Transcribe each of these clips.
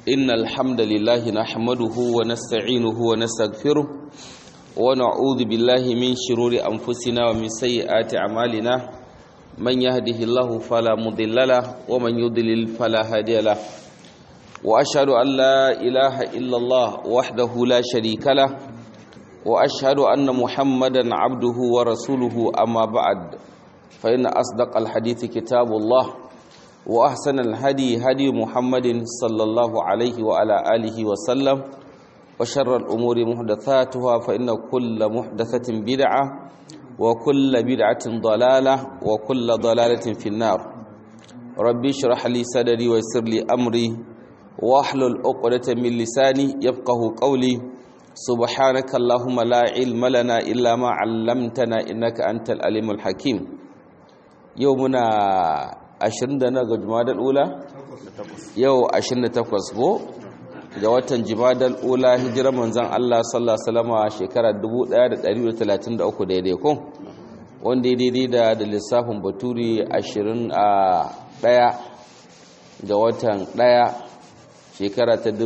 إن الحمد لله نحمده ونستعينه ونستغفره ونعوذ بالله من شرور أنفسنا ومن سيئات أعمالنا من يهده الله فلا مضل له ومن يضلل فلا هادي له وأشهد أن لا إله إلا الله وحده لا شريك له وأشهد أن محمدا عبده ورسوله أما بعد فإن أصدق الحديث كتاب الله وأحسن الهدي هدي محمد صلى الله عليه وعلى آله وسلم وشر الأمور محدثاتها فإن كل محدثة بدعة وكل بدعة ضلالة وكل ضلالة في النار ربي اشرح لي صدري ويسر لي أمري واحلل عقدة من لساني يفقه قولي سبحانك اللهم لا علم لنا إلا ما علمتنا إنك أنت العليم الحكيم يومنا 20 da na ga jumadal ula yau 28 ko ga watan jumadal ula hijirar manzon Allah sallallahu alaihi wasallam shekara 1133 daidai ko wanda daidai da da lissafin baturi 20 a daya ga watan daya shekara ta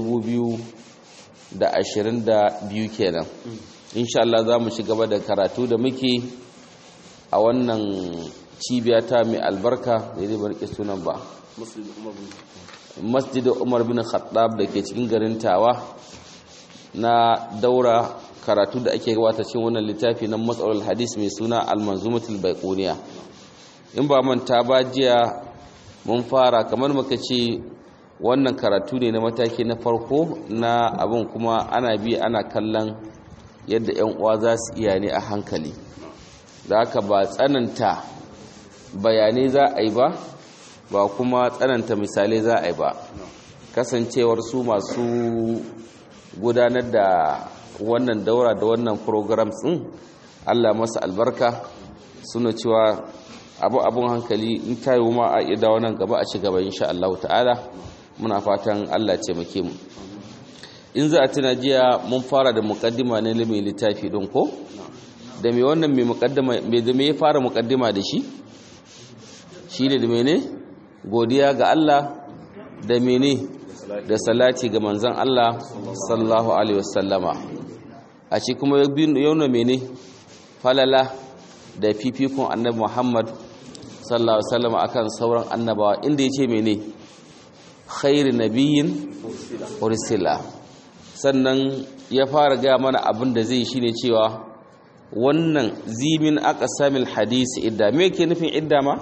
2022 kenan insha Allah za mu ci gaba da karatu da muke a wannan cibiya ta mai albarka da zai barke sunan ba masjid umar bin khattab da ke cikin garin tawa na daura karatu da ake gabata cikin wannan littafi na matsalar hadis mai suna almanzumatul baiquniya in ba manta ba jiya mun fara kamar muka ce wannan karatu ne na mataki na farko na abin kuma ana bi ana kallon yadda 'yan uwa za su iya ne a hankali da haka ba tsananta bayanai za a yi ba ba kuma tsananta misalai za a yi ba kasancewar su masu gudanar da wannan daura da wannan programs din allah masa albarka suna cewa abu abun hankali in ta yi ma a ida wannan gaba a ci gaba insha Allah ta'ala muna fatan allah ce muke mu in za a tuna jiya mun fara da mukaddima na mai littafi din ko da mai wannan mai mukaddima mai da me ya fara mukaddima da shi shi ne da mene godiya ga Allah da mene da salati ga manzan Allah sallallahu alaihi wasallama a ci kuma yauna mene falala da fifikon annabi Muhammad sallallahu alaihi wasallama akan sauran annabawa inda yace mene khairu nabiyyin ursila sannan ya fara ga mana abin da zai shine cewa wannan zimin aqsamil hadisi idda me yake nufin idda ma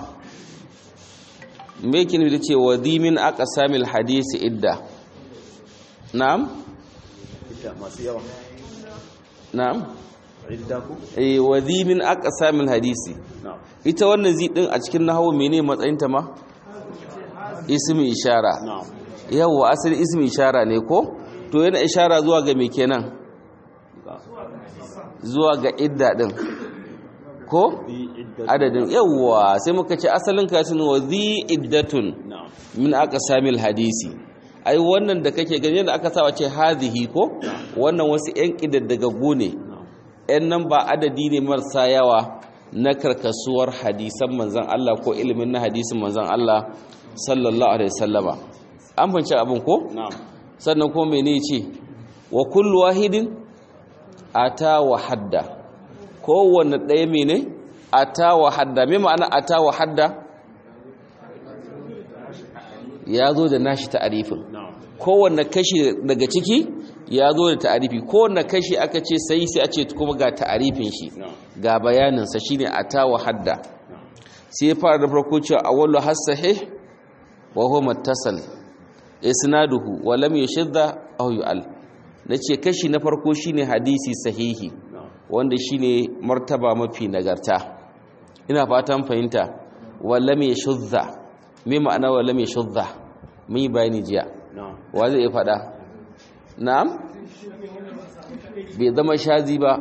me kin da ce wadimin aqsamil hadisi idda na'am idda masu yawa na'am idda ku eh wadimin aqsamil hadisi na'am ita wannan zi din a cikin nahwu menene matsayin ta ma ismi ishara na'am yawa asali ismi ishara ne ko to yana ishara zuwa ga me kenan zuwa ga idda din ko bi idda adadin yawa sai muka ce asalin katin wa zi iddatun na'am min aqsamil hadisi ai wannan da kake gani da aka sawa ce hadhihi ko wannan wasu yan kidaddagagu ne yan nan ba adadi ne marasa yawa na karkasuwar hadisan manzon Allah ko ilimin na hadisin manzon Allah sallallahu alaihi wasallama an fahimci abin ko na'am sannan kuma mene ce wa kullu wahidin ata wa hadda kowanne ɗaya mene ata wa hadda me ma'ana ata wa hadda ya zo da nashi ta'arifin na'am kowanne kashi daga ciki ya zo da ta'arifi kowanne kashi aka ce sai sai a ce kuma ga ta'arifin shi na'am ga bayaninsa shine ata wa hadda sai ya fara da farko cewa awwalu hasahih wa huwa muttasal isnaduhu wa lam yashadda aw yu'al nace kashi na farko shine hadisi sahihi na'am wanda shine martaba mafi nagarta ina fatan fahimta wa lam yashadda me ma'ana wa lam yashadda mun yi bayani jiya na'am wa zai iya fada na'am bai zama shazi ba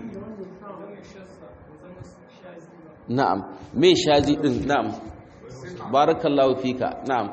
na'am me shazi din na'am barakallahu fika na'am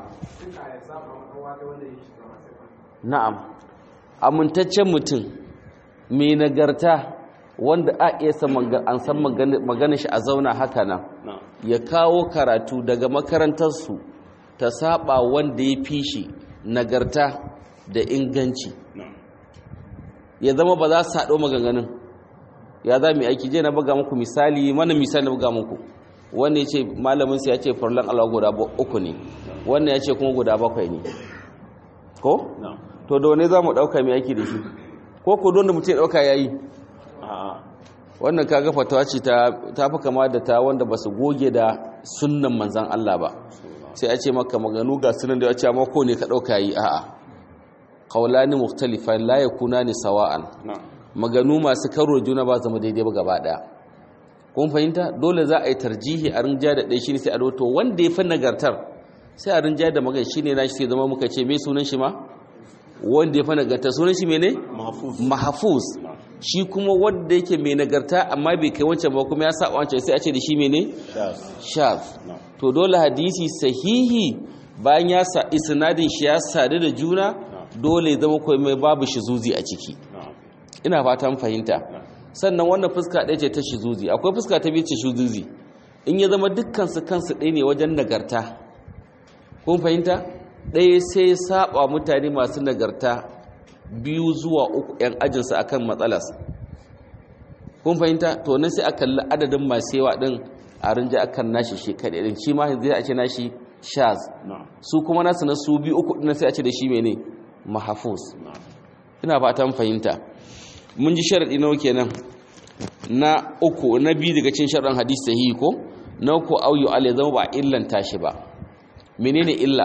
na'am amintaccen mutum mai nagarta wanda a iya an san magana shi a zauna haka nan na'am ya kawo karatu daga makarantarsu ta saba wanda ya fi shi nagarta da inganci na'am ya zama ba za su haɗo maganganun ya za mu yi aiki je na buga muku misali mana misali na buga muku wanda ya ce malamin ya ce farlan Allah guda ba- uku ne wannan ya ce kuma guda bakwai ne ko na'am to da wane za mu ɗauka mai aiki da shi ko ko don da mutum ya ɗauka ya yi a'a wannan kaga fatawa ce ta ta fi kama da ta wanda ba su goge da sunnan manzan Allah ba sai a ce maka maganu ga sunan da ya ce amma ko ne ka ɗauka yi a'a qawlani mukhtalifan la yakunani sawa'an na'am maganu masu karo juna ba zama daidai ba gaba daya kun fahimta dole za a yi tarjihi a rinja da ɗaya shine sai a roto wanda ya fi nagartar sai a rinja da magana shine na shi sai zama muka ce me sunan shi ma wanda ya fi nagartar sunan shi mene mahfuz mahfuz na'am shi kuma wanda yake mai nagarta amma bai kai wancan ba kuma ya sa wancan sai a ce da shi mene shaz shaz na'am to dole hadisi sahihi bayan ya sa isnadin shi ya sadu da juna dole ya zama kai mai babu shizuzi a ciki na'am ina fatan fahimta sannan wannan fuska ɗaya ce ta shizuzi akwai fuska ta biyu ce shizuzi in ya zama dukkan su kansu ɗaya ne wajen nagarta kun fahimta ɗaya sai ya saba mutane masu nagarta biyu zuwa uku yan ajinsu akan matsalas kun fahimta to nan sai a kalli adadin masu yawa ɗin a rinja akan nashi shi kaɗai ɗin shi ma zai a ce nashi shaz na'am su kuma nasu na su biyu uku ɗin sai a ce da shi mene mahafuz na'am ina fatan fahimta mun ji sharaɗi nawa kenan na uku na biyu daga cikin sharaɗin hadisi sahihi ko na uku auyu al ya zama ba illanta shi ba menene illa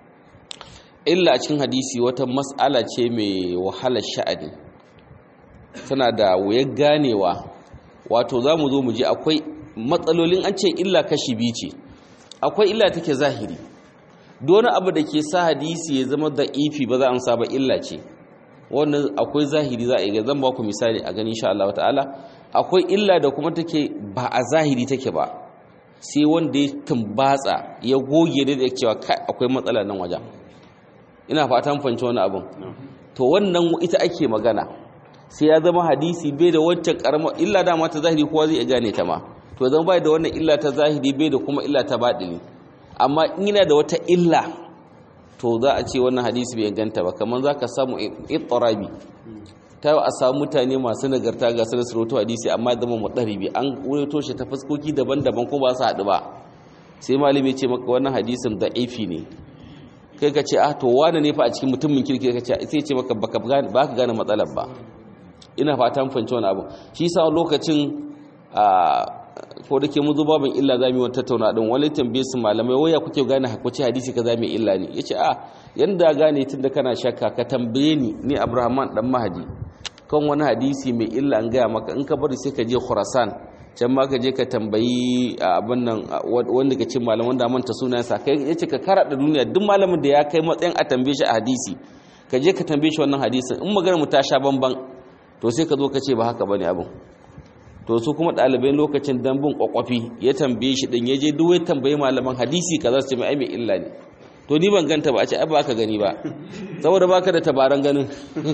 illa a cikin hadisi wata mas'ala ce mai wahalar sha'ani tana da wuyar ganewa wato za mu zo mu ji akwai matsalolin an ce illa kashi biyu ce akwai illa take zahiri dole abu da ke sa hadisi ya zama da ifi ba za a saba illa ce wannan akwai zahiri za a yi zan ba ku misali a gani insha Allah ta'ala akwai illa da kuma take ba a zahiri take ba sai wanda ya tumbatsa ya goge da ya cewa kai akwai matsala nan wajen ina fatan fahimci wani abin to wannan ita ake magana sai ya zama hadisi bai da wancan karamar illa dama ta zahiri kowa zai iya gane ta ma to zama bai da wannan illa ta zahiri bai da kuma illa ta baɗini amma in yana da wata illa to za a ce wannan hadisi bai ganta ba kamar za ka samu ittarabi ta yi a samu mutane masu nagarta ga sanar sarauta hadisi amma ya zama mutsaribi an wureto shi ta fuskoki daban-daban ko ba su haɗu ba sai malami ce maka wannan hadisin da aifi ne kai ka ce ah to wane ne fa a cikin mutumin kirki ka ce sai ce maka baka gane ba ka gane matsalar ba ina fatan fahimci wani abu shi sa lokacin a ko da ke mu zuba ban illa za mu yi wata tattauna din wani tambaye su malamai waya kuke gane hakuci hadisi kaza mai illa ne yace a yanda gane tun da kana shakka ka tambaye ni ni Abrahaman dan Mahdi kan wani hadisi mai illa an gaya maka in ka bari sai ka je Khurasan can ma ka je ka tambayi abin nan wanda ka ce malaman da manta sunansa kai yace ka karada duniya duk malamin da ya kai matsayin a tambaye shi a hadisi ka je ka tambaye shi wannan hadisin in magana mu ta sha bamban to sai ka zo ka ce ba haka bane abin to su kuma ɗalibai lokacin dambun kwakwafi ya tambaye shi ɗin ya je duk ya tambaye malaman hadisi ka za su ce mai mai illa ne to ni ban ganta ba a ce ai ba ka gani ba saboda baka da tabaran ganin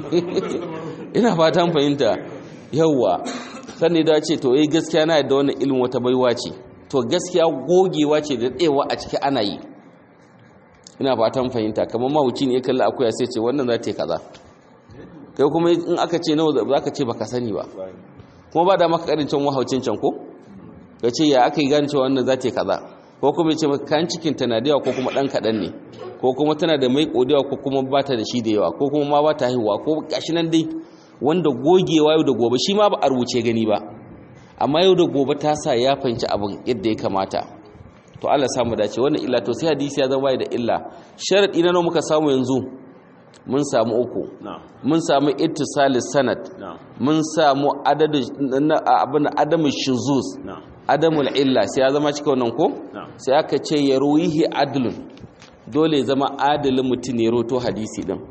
ina fatan fahimta yawwa sannan da ce to eh gaskiya na yadda wannan ilimin wata baiwa ce to gaskiya gogewa ce da tsewa a ciki ana yi ina fatan fahimta kamar mawuci ne ya kalli akuya sai ce wannan za ta yi kaza kai kuma in aka ce nawa za ka ce baka sani ba kuma ba da maka karin can wahaucin can ko ya ce ya aka yi gane cewa wannan za ta yi kaza ko kuma ya ce maka kan cikin tana da yawa ko kuma ɗan kaɗan ne ko kuma tana da mai ƙodewa ko kuma ba ta da shi da yawa ko kuma ma ba ta haihuwa ko gashi nan dai wanda gogewa yau da gobe shi ma ba a rubuce gani ba amma yau da gobe ta sa ya fahimci abin yadda ya kamata to Allah samu dace wannan illa to sai hadisi ya zama da illa sharadi na nawa muka samu yanzu mun samu uku mun samu ittisalis sanad mun samu abin adamu shuzuz adamul illa sai ya zama cika wannan ko sai aka ce ya ruwihi adlun dole ya zama adalin mutum ne roto hadisi din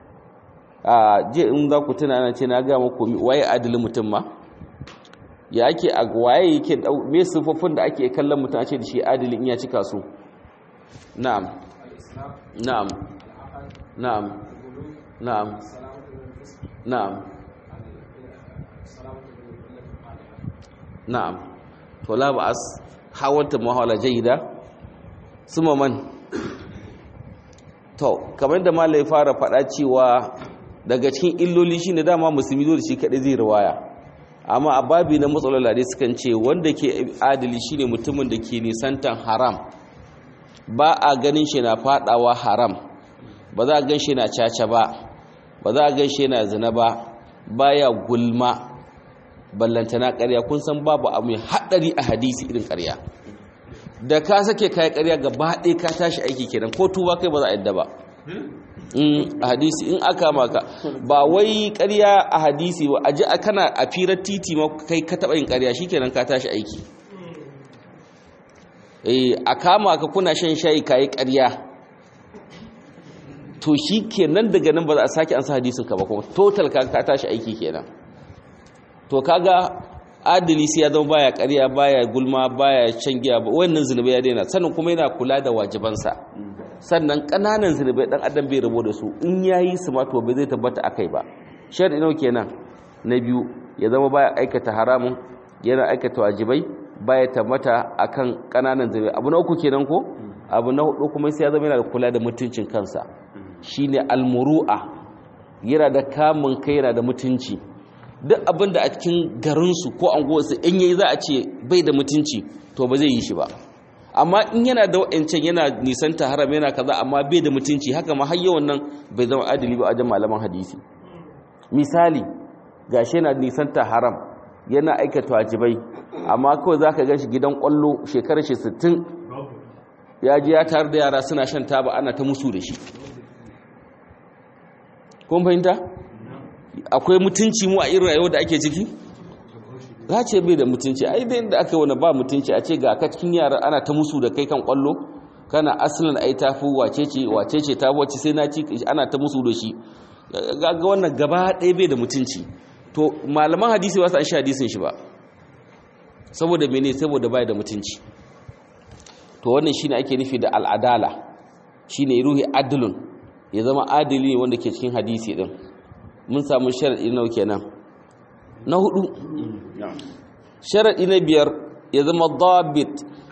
a je in za ku tuna ana ce na ga muku waye adalin mutum ma ya ake a waye yake me sifofin da ake kallon mutum a ce da shi adalin ya cika su na'am na'am na'am na'am na'am na'am to la ba'as hawalta muhawala jayyida suma man to kamar da malai fara faɗa cewa daga cikin illoli shine dama musulmi dole shi kaɗai zai riwaya amma a babi na matsalar da sukan ce wanda ke adali shine mutumin da ke nisantan haram ba a ganin shi na fadawa haram ba za a gan shi na caca ba ba za a gan shi na zina ba baya gulma ballantana ƙarya kun san babu abu mai haɗari a hadisi irin ƙarya da ka sake kayan ƙarya gaba ɗaya ka tashi aiki kenan ko tuba kai ba za a yadda ba a hadisi in aka maka ba wai ƙarya a hadisi ba a ji a kana a firar titi ma kai ka taɓa yin ƙarya shikenan ka tashi aiki a kama ka kuna shan shayi kayi ƙarya to shi kenan daga nan ba za a sake an sa hadisin ka ba kuma total ka ka tashi aiki kenan to kaga adali sai ya zama baya ƙarya baya gulma baya shan giya ba wannan zunubai ya daina sannan kuma yana kula da wajibansa sannan ƙananan zunubai dan adam bai rabo da su in yayi su ma to bai zai tabbata akai ba shar'i nawa kenan na biyu ya zama baya aikata haramun yana aikata wajibai baya tabbata akan ƙananan zunubai abu na uku kenan ko abu na hudu kuma sai ya zama yana da kula da mutuncin kansa shine almuru'a yana da kamun kai yana da mutunci duk abin da a cikin garinsu ko anguwarsu in yayi za a ce bai da mutunci to ba zai yi shi ba amma in yana da wa'ancan yana nisanta haram yana kaza amma bai da mutunci haka ma har yawan nan bai zama adali ba a wajen malaman hadisi misali gashi yana nisanta haram yana aikata wajibai amma kawai zaka ga shi gidan kwallo shekarar shi 60 ya ji ya tare da yara suna shan taba ana ta musu da shi kun fahimta akwai mutunci mu a irin rayuwar da ake ciki za ce bai da mutunci ai da inda aka wani ba mutunci a ce ga ka cikin yara ana ta musu da kai kan kwallo kana asalin ai tafi wace ce wace ce ta wace sai na ci ana ta musu da shi ga wannan gaba ɗaya bai da mutunci to malaman hadisi ba su an shi hadisin shi ba saboda mene saboda bai da mutunci to wannan shine ake nufi da al'adala shine ruhi adlun ya zama adili ne wanda ke cikin hadisi din mun samu sharaɗi nau kenan na hudu sharaɗi na biyar ya zama zabit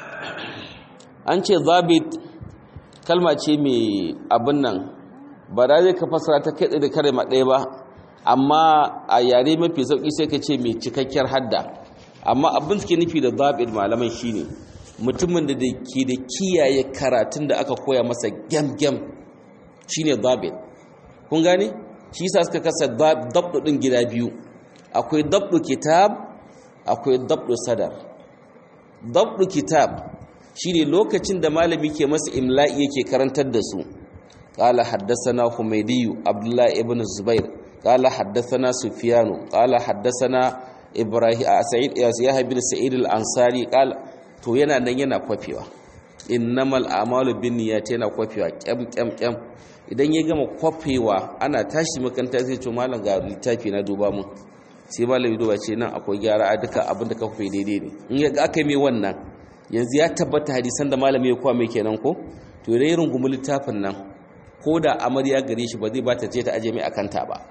an ce zabit kalma ce mai abin nan ba da zai ka fasara ta kai da kare ɗaya ba amma a yare mafi sauƙi sai ka ce mai cikakkiyar hadda amma abin suke nufi da zabit malaman shine mutumin da ke da kiyaye karatun da aka koya masa gyam-gyam shine zabit kun gane? shi sa suka kasa dabdu din gida biyu akwai dabdu kitab akwai dabdu sadar dabdu kitab shine lokacin da malami ke masa imla'i yake karantar da su qala haddathana humaydi abdullah ibn zubair qala haddathana sufyan qala haddathana ibrahim sa'id yahya ibn sa'id al-ansari qala to yana nan yana kwafewa innamal a'malu binniyati yana kwafewa kyam kyam kyam idan ya gama kwafewa ana tashi makanta zai ce malam ga littafi na duba mun sai malam duba ce nan akwai gyara a duka abin da ka kwafe daidai ne in ya aka yi mai wannan yanzu ya tabbata hadisan da malami ya kwame kenan ko to idan ya rungumi littafin nan ko da amarya gare shi ba zai ba ta ce ta aje mai akanta ba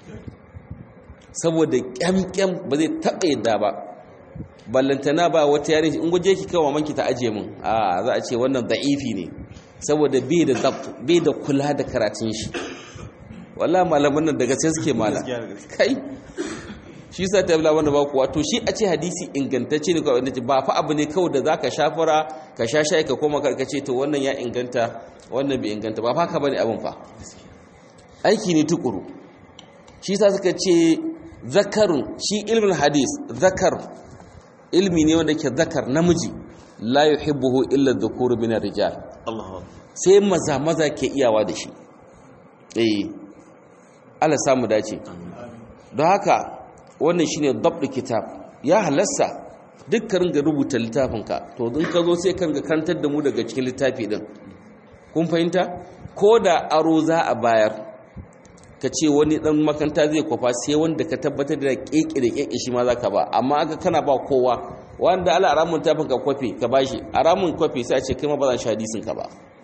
saboda kyamkyam ba zai taɓa yadda ba ballantana ba wata yare in guje ki kawo manki ta aje mun a za a ce wannan da'ifi ne saboda bai da zabt bai da kula da karatun shi wallahi malaman nan daga sai suke mala kai shi sa ta yabla wanda ba kuwa to shi a ce hadisi ingantacce ne kawai ce ba fa abu ne kawai da zaka shafara ka sha shayi ka koma ka ce to wannan ya inganta wannan bai inganta ba fa ka bane abin fa aiki ne tukuru shi sa suka ce zakarun shi ilmin hadis zakar ilmi ne wanda ke zakar namiji la yuhibbuhu illa dhukuru min ar-rijal sai maza maza ke iyawa da shi eh Allah samu dace don haka wannan shine dabdu kitab ya halassa dukkan ga rubuta littafinka to in ka zo sai kan ga kantar da mu daga cikin littafi din kun fahimta ko da aro za a bayar ka ce wani dan makanta zai kwafa sai wanda ka tabbatar da keke da keke shi ma zaka ba amma aka kana ba kowa wanda ala aramun tafin ka kwafe ka bashi aramun kwafe sai a ce kai ma ba zan sha hadisin ka ba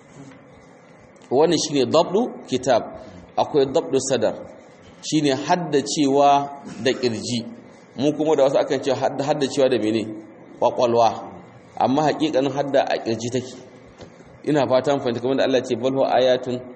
wannan shine dabdu kitab akwai dabdu sadar shine haddacewa da kirji mu kuma da wasu akan ce haddacewa da mene kwakwalwa amma hakikanin hadda a kirji take ina fatan fahimta kamar da Allah ce balhu ayatun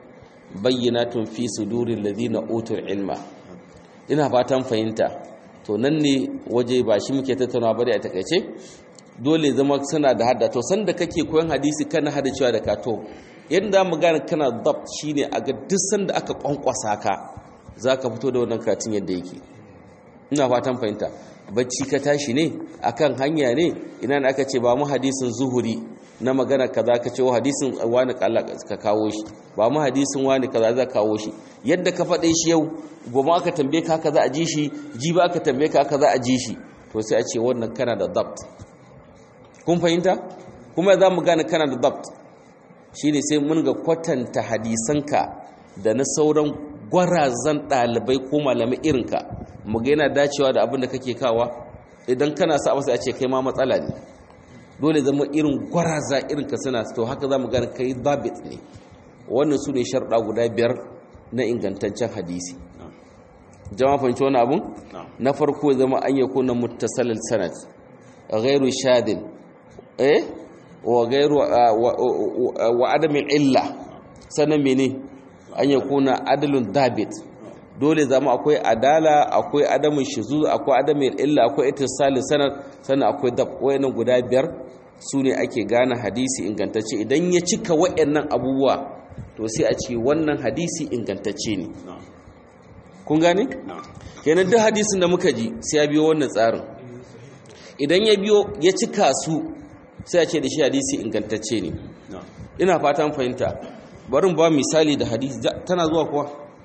bayyinatun fi suduril ladina utul ilma ina fatan fahimta to nan ne waje ba shi muke tattauna bari a takaice dole zama suna da hadda to sanda kake koyon hadisi kana hada cewa da kato yadda mu gane kana dabt shine a ga duk sanda aka kwankwasa ka zaka fito da wannan katin yadda yake ina fatan fahimta bacci ka tashi ne akan hanya ne ina ne aka ce ba mu hadisin zuhuri na magana kaza ka ce wa hadisin wani kala ka kawo shi ba mu hadisin wani kaza za kawo shi yadda ka faɗe shi yau gobe aka tambaye ka haka za a ji shi ji ba aka tambaye ka haka za a ji shi to sai a ce wannan kana da dabt kun fahimta kuma za mu gane kana da dabt shine sai mun ga kwatanta hadisanka da na sauran gwarazan ɗalibai ko malamai irinka mu ga yana dacewa da abin da kake kawa idan kana sa masa a ce kai ma matsala ne dole zama irin gwaraza irinka suna to haka za mu gane kai dabit ne wannan su ne sharɗa guda biyar na ingantaccen hadisi jama fahimci wani abun na farko zama an yi kuna muttasalil sanad ghairu shadin eh wa ghairu wa adamin illa sannan mene an yi kuna adalun dabit dole zama akwai adala akwai adamin shizu akwai adamin illa akwai ittisalin sanad sannan akwai dab wayannan guda biyar su ne ake gane hadisi ingantacce idan ya cika wayannan abubuwa to sai a ce wannan hadisi ingantacce ne kun gane kenan duk hadisin da muka ji sai ya biyo wannan tsarin idan ya biyo ya cika su sai a ce da shi hadisi ingantacce ne ina fatan fahimta barin ba misali da hadisi tana zuwa kuwa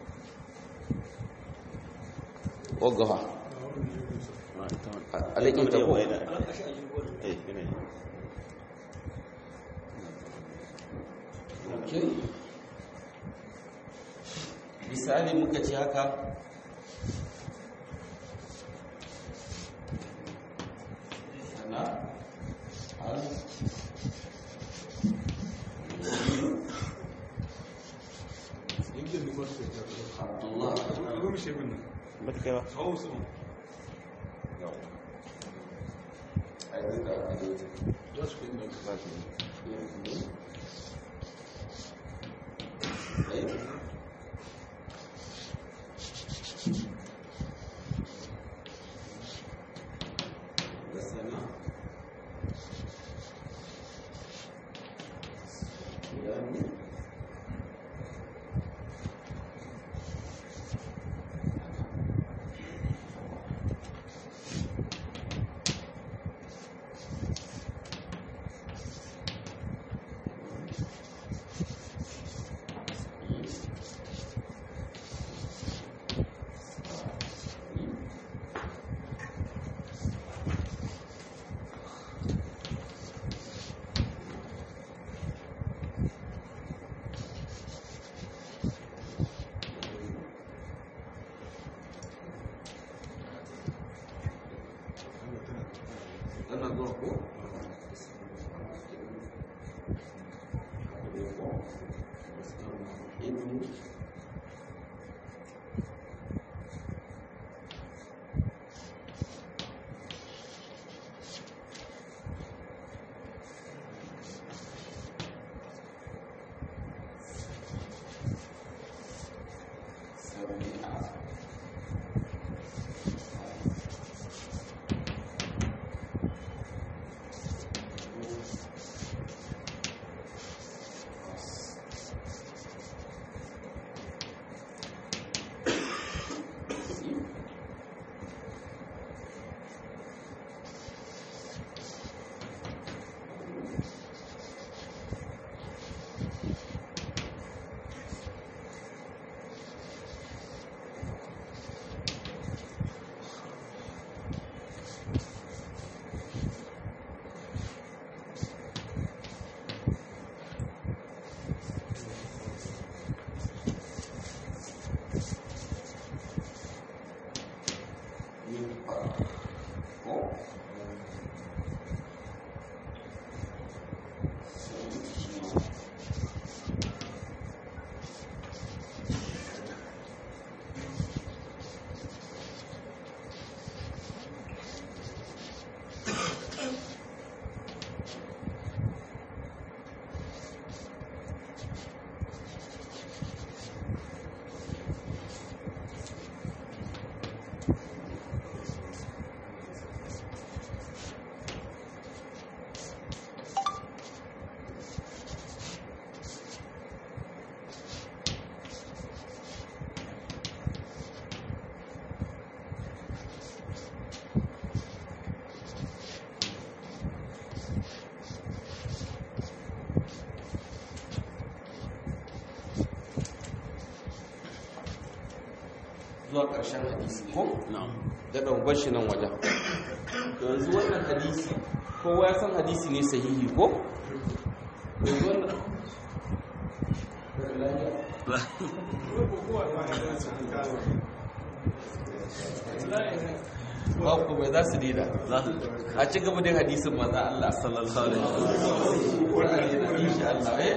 ogawa alaƙin ta kuwa misali muka ci haka sana al abdullah bata kai ba tana zuwa ko zuwa ƙarshen hadisi ko da ɗaubar shi nan wajen to yanzu wannan hadisi kowa ya san hadisi ne sahihi ko yanzu wannan ba ku bai za su dida a ci gaba da hadisin maza Allah sallallahu alaihi wasallam insha Allah eh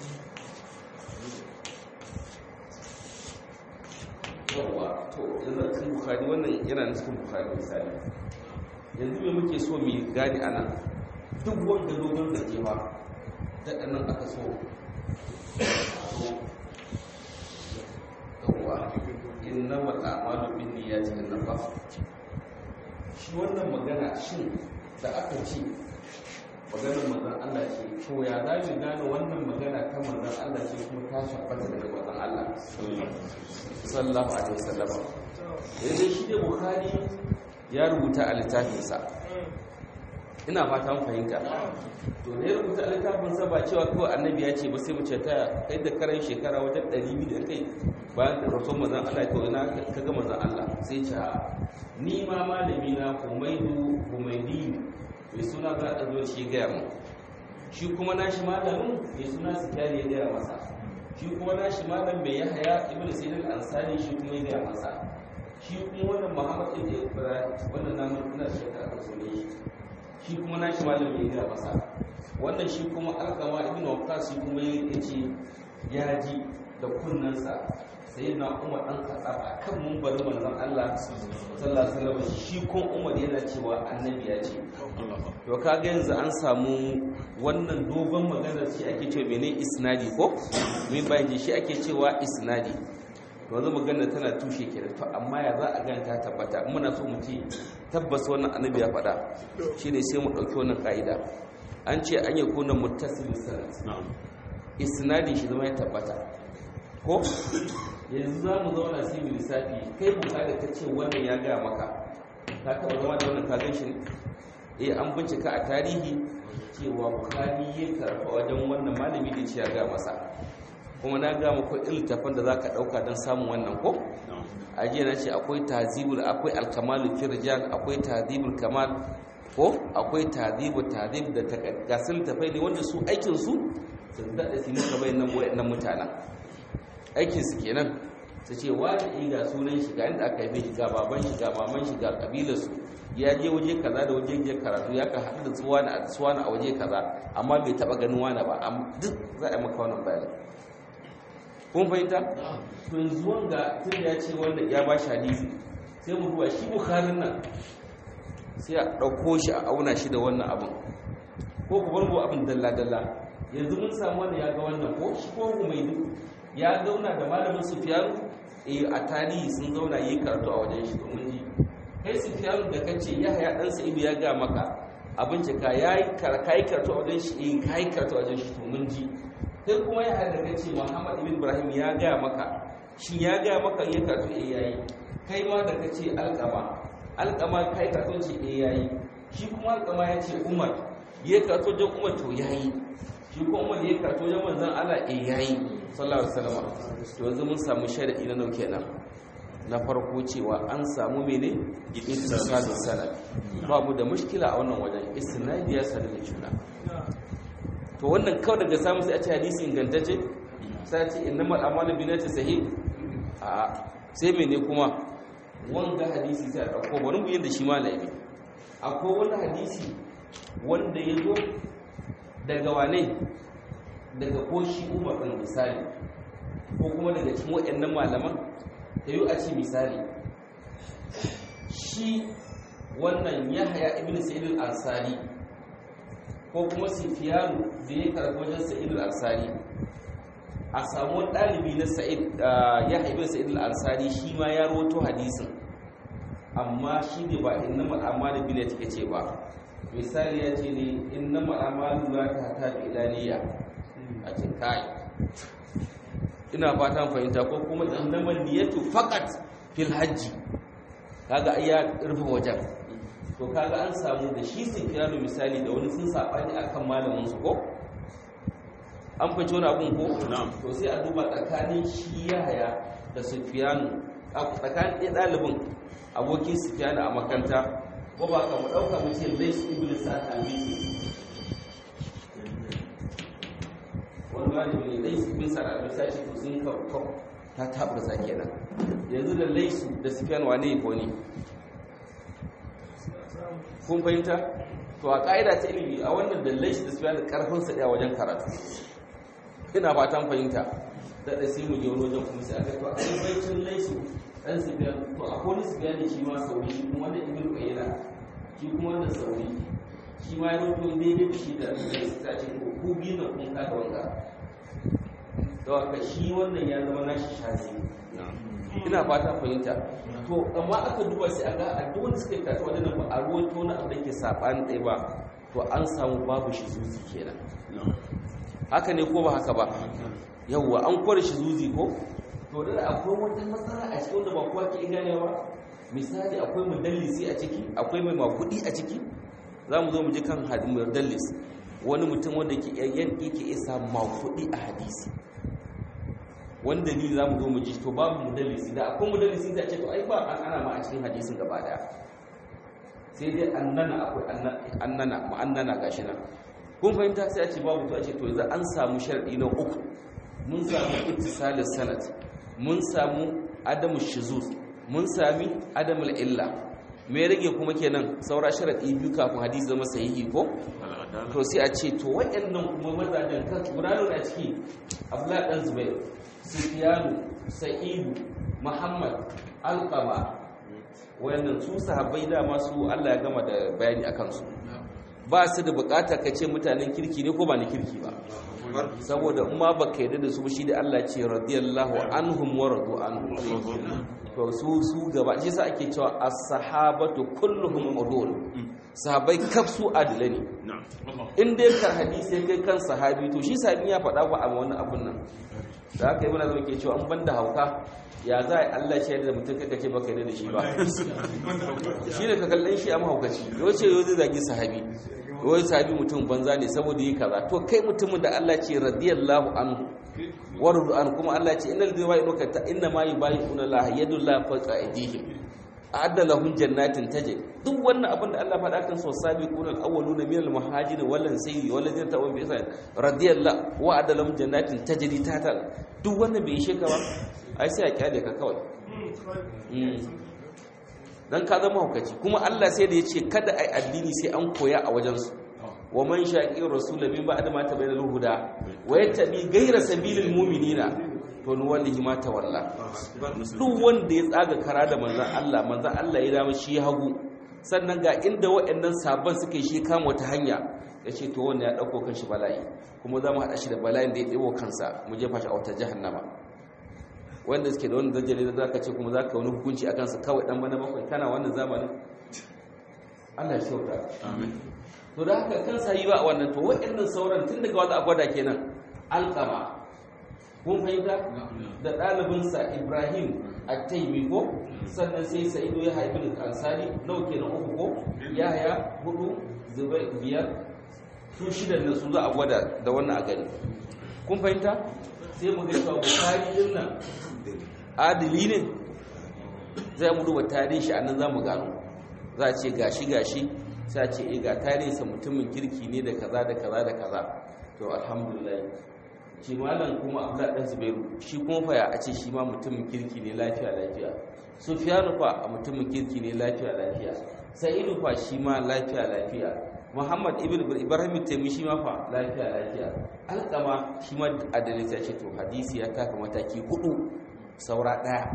yawa to yanzu cikin bukhari wannan yana na cikin bukhari misali yanzu me muke so mu gani ana duk wanda dogon da ke ba daɗa nan aka so yawa inna mata amalu bin niyyati inna ba shi wannan magana shin da aka ce maganar manzon Allah ce to ya za mu gane wannan magana ta manzon Allah ce kuma ta shabbata daga manzon Allah sallallahu alaihi wasallam yanzu shi da bukhari ya rubuta a littafinsa ina fata mun fahimta to da ya rubuta a littafinsa ba cewa kawai annabi ya ce ba sai mu ce ta kai da karan shekara wajen 200 da kai bayan da rasul manzon Allah to ina kaga manzon Allah sai ce ni ma malami na Humaidu Humaidi mai suna ga da zo shi ga mu shi kuma nashi malamin mai suna Sufyan ya ga masa shi kuma nashi malam mai Yahya ibn Sayyid al-Ansari shi kuma ya ga masa shi kuma wannan Muhammad ibn Ibrahim wannan namu ina shekara da sunan shi kuma nashi malam ya ga masa wannan shi kuma Alqama ibn Waqqas shi kuma ya ce ya ji da kunnansa sai na umar ɗan katsar a kan mumbarin manzan Allah sallallahu alaihi wasallam shi kun umar yana cewa annabi ya ce to kaga yanzu an samu wannan dogon maganar shi ake cewa mene isnadi ko min bayan shi ake cewa isnadi to yanzu maganar tana tushe kenan to amma ya za a ganta ta tabbata muna so mu ce tabbas wannan annabi ya faɗa shine sai mu ɗauki wannan ka'ida an ce an yi kunan muttasil sanad isnadi shi zama ya tabbata ko yanzu za mu zauna sai mu lissafi kai bukari ta ce wannan ya gaya maka ka taɓa zama da wannan kagan shi ne eh an bincika a tarihi cewa bukari ya karfa wajen wannan malami da ce ya gaya masa kuma na gaya maka iltafan da za ka ɗauka don samun wannan ko a jiya na ce akwai tazibul akwai alkamalu firjan akwai tazibul kamal ko akwai tazibul tazib da gasin tafai ne wanda su aikinsu su daɗa su muka bayan nan mutanen aikinsu kenan su ce wani ga sunan shi ga inda aka yi shi ga baban shi ga maman shi ga kabilarsu ya je waje kaza da waje je karatu ya ka haɗu da tsuwana a tsuwana a waje kaza amma bai taɓa ganin wani ba duk za a yi maka wannan bayanin kun fahimta to yanzu wanga tun da ya ce wanda ya ba shi hadisi sai mu duba shi bukharin nan sai a ɗauko shi a auna shi da wannan abin ko ku bar mu abin dalla-dalla yanzu mun samu wanda ya ga wannan ko shi ko mai duk ya zauna da malamin sufiyanu eh a tarihi sun zauna yi karatu a wajen shi domin ji kai sufiyanu da kace ya haya dan sa'idu ya ga maka abin cika yayi kai karatu a wajen shi eh kai karatu a wajen shi domin ji kai kuma ya haya da kace Muhammad ibn Ibrahim ya ga maka shi ya ga maka ya karatu eh yayi kai ma da kace alqama alqama kai karatu shi eh yayi shi kuma alqama ya ce Umar ya karatu wajen Umar to yayi shi kuma Umar ya karatu wajen manzon Allah eh yayi sallallahu alaihi wasallam to yanzu mun samu sharadi na nauke nan na farko cewa an samu mene ittisalus sanad babu da mushkila a wannan wajen isnadi ya sanar da juna to wannan kawai daga samu sai a ce hadisi ingantacce sai a ce innamal a'malu binnati sahih a sai mene kuma wanga hadisi sai a dauko bari mu yanda shi malami akwai wani hadisi wanda ya zo daga wane daga ko shi umar ɗin misali ko kuma daga cikin waɗannan malaman ta yi a ce misali shi wannan ya haya ibn sa'id al-ansari ko kuma sifiyanu da ya karɓi wajen sa'id al-ansari a samu ɗalibi na sa'id ya haya ibn sa'id al-ansari shi ma ya rawato hadisin amma shi ne ba inna mal'amalu bi ne take ce ba misali ya ce ne inna mal'amalu la ta ta bi ilaniya a ce kai ina fatan fahimta ko kuma innamal niyatu faqat fil hajji kaga ai ya rufe wajen to kaga an samu da shi sufyanu misali da wani sun sabani akan malamin su ko an fice wani abun ko to sai a duba tsakanin shi yahaya da sufyanu a tsakanin ɗaya ɗalibin abokin sufyan a makanta ko ba ka mu ɗauka mu ce lais ibn sa'ad al-miki wani malami ne lais ibn sa'ad al-miki sai to sun ka ta tabbata kenan yanzu da laisu da sufyan wane ko ne kun fahimta to a ƙa'ida ta ilimi a wannan da laisu da sufyan da karfin sa ɗaya wajen karatu ina fatan fahimta da da sai mu je wani wajen kuma sai aka to a baicin laisu dan sufyan to a kone sufyan ne shi ma sauri shi kuma wanda ibnu qayyina shi kuma wanda sauri shi ma ya rubuto daidai da shi da laisu ta ce ko ku biyu na kun kada wanga don haka shi wannan ya zama nashi shazi ina fata fahimta to amma aka duba sai aga a duk wanda suka kata wadannan ba a ruwan tona abu da ke saɓani ɗaya ba to an samu babu shi zuzi kenan haka ne ko ba haka ba yawwa an kware shi zuzi ko to da akwai wata matsala a cikin wanda ba kowa ke ganewa misali akwai mudallisi a ciki akwai mai makudi a ciki za mu zo mu ji kan mudallis wani mutum wanda ke yanki ke isa makudi a hadisi wani dalili za mu zo mu ji to babu mudallisi da akwai mudallisi da ce to ai ba an ana ma a cikin hadisin gaba daya sai dai annana akwai annana mu'annana gashi nan kun fahimta sai a ce babu to a ce to yanzu an samu sharadi na uku mun samu ittisalus sanad mun samu adamu shuzuz mun sami adamul illa me rage kuma kenan saura sharadi biyu kafin hadisi zama sahihi ko to sai a ce to waɗannan kuma mazajen kan gudanar a ciki abdullahi dan zubair sufyanu sa'idu muhammad alqama wayannan su sahabbai da masu Allah ya gama da bayani akan su ba su da bukata ka ce mutanen kirki ne ko ba ni kirki ba saboda in ma baka yarda da su shi da Allah ce radiyallahu anhum wa radu anhu to su su gaba shi sa ake cewa as-sahabatu kulluhum udul sahabbai kaf su adila ne in dai kar hadisi kai kan sahabi to shi sahabi ya faɗa ba a wani abun nan da haka ibn azam ke cewa an banda hauka ya za a Allah shi da mutum kaka ce baka yarda da shi ba shi ne ka kallon shi a mahaukaci yau ce yau zai zagi sahabi wai sahabi mutum banza ne saboda yi kaza to kai mutumin da Allah ce radiyallahu anhu wardu an kuma Allah ce innal ladina yu'minuna ta inna ma yubayyi'una la yadullahi fawqa aydihim a'adda lahum jannatin tajri duk wannan abin da Allah faɗa kan so sabiquna al-awwaluna minal muhajirin wal ansari wal ladina tawabu bi ihsan radiyallahu wa a'adda lahum jannatin tajri tahta duk wannan bai ishe ka ba ai sai a kyale ka kawai dan ka zama hukaci kuma Allah sai da yace kada ai addini sai an koya a wajen su wa man shaqi rasul min ba'da ma tabayyana al-huda wa yattabi ghayra sabilil mu'minina to ni wallahi ma tawalla duk wanda ya tsaga kara da manzon Allah manzon Allah ya dama shi hagu sannan ga inda waɗannan sabon suka yi shi kama wata hanya yace to wanda ya dauko kanshi bala'i kuma za mu hada shi da bala'in da ya ɗebo kansa mu jefa shi a wata jahannama wanda suke da wani dajjali da zaka ce kuma zaka wani hukunci akan su kawai dan bana bakwai kana wannan zamanin Allah ya shauka amin to da haka kan sayi ba wannan to waɗannan sauran tun daga wanda a gwada kenan alqama kun fahimta da ɗalibinsa Ibrahim at-Taymi ko sannan sai Sa'idu ya haifi ansari nau kenan uku ko Yahya hudu Zubair biyar su shidan nan su za a gwada da wannan a gani kun fahimta sai mu ga cewa Bukhari din nan adili ne zai mu duba tarihi shi annan zamu gano za a ce gashi gashi sai a ce eh ga tarihinsa mutumin kirki ne da kaza da kaza da kaza to alhamdulillah shi malam kuma abdullah dan zubairu shi kuma fa ya a ce shi ma mutumin kirki ne lafiya lafiya sufyanu fa a mutumin kirki ne lafiya lafiya sa'idu fa shi ma lafiya lafiya muhammad ibn ibrahim taimi shi ma fa lafiya lafiya alƙama shi ma adalci ya ce to hadisi ya taka mataki hudu saura ɗaya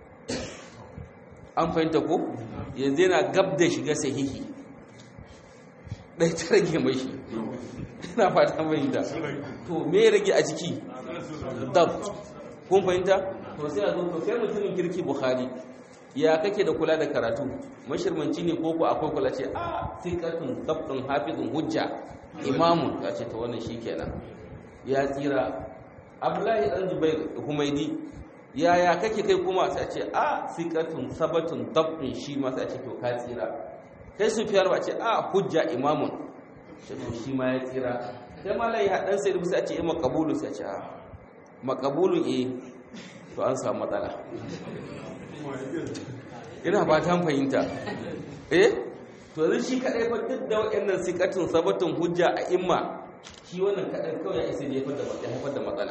an fahimta ko yanzu yana gab da shiga sahihi ɗai ta rage mai shi ina fata fahimta to me ya rage a ciki dab kun fahimta to sai a zo to kai mutumin kirki bukhari ya kake da kula da karatu mashirmanci ne ko ko akwai kula ce a sikatun dabdun hafizun hujja imamun ya ce ta wannan shikenan ya tsira abdullahi dan zubair humaidi yaya kake kai kuma sai ce a sikatun sabatun dabdun shi ma sai ce to ka tsira kai su fiyar ba ce a hujja imamun ce to shi ma ya tsira kai malai hadan sai rubuta ce makabulu sai ce a makabulu eh to an samu matsala ina ba ta fahimta eh to yanzu shi kadai fa duk da wayannan sikatun sabatun hujja a imma shi wannan kadai kawai ya isa ne haifar da ya haifar da matsala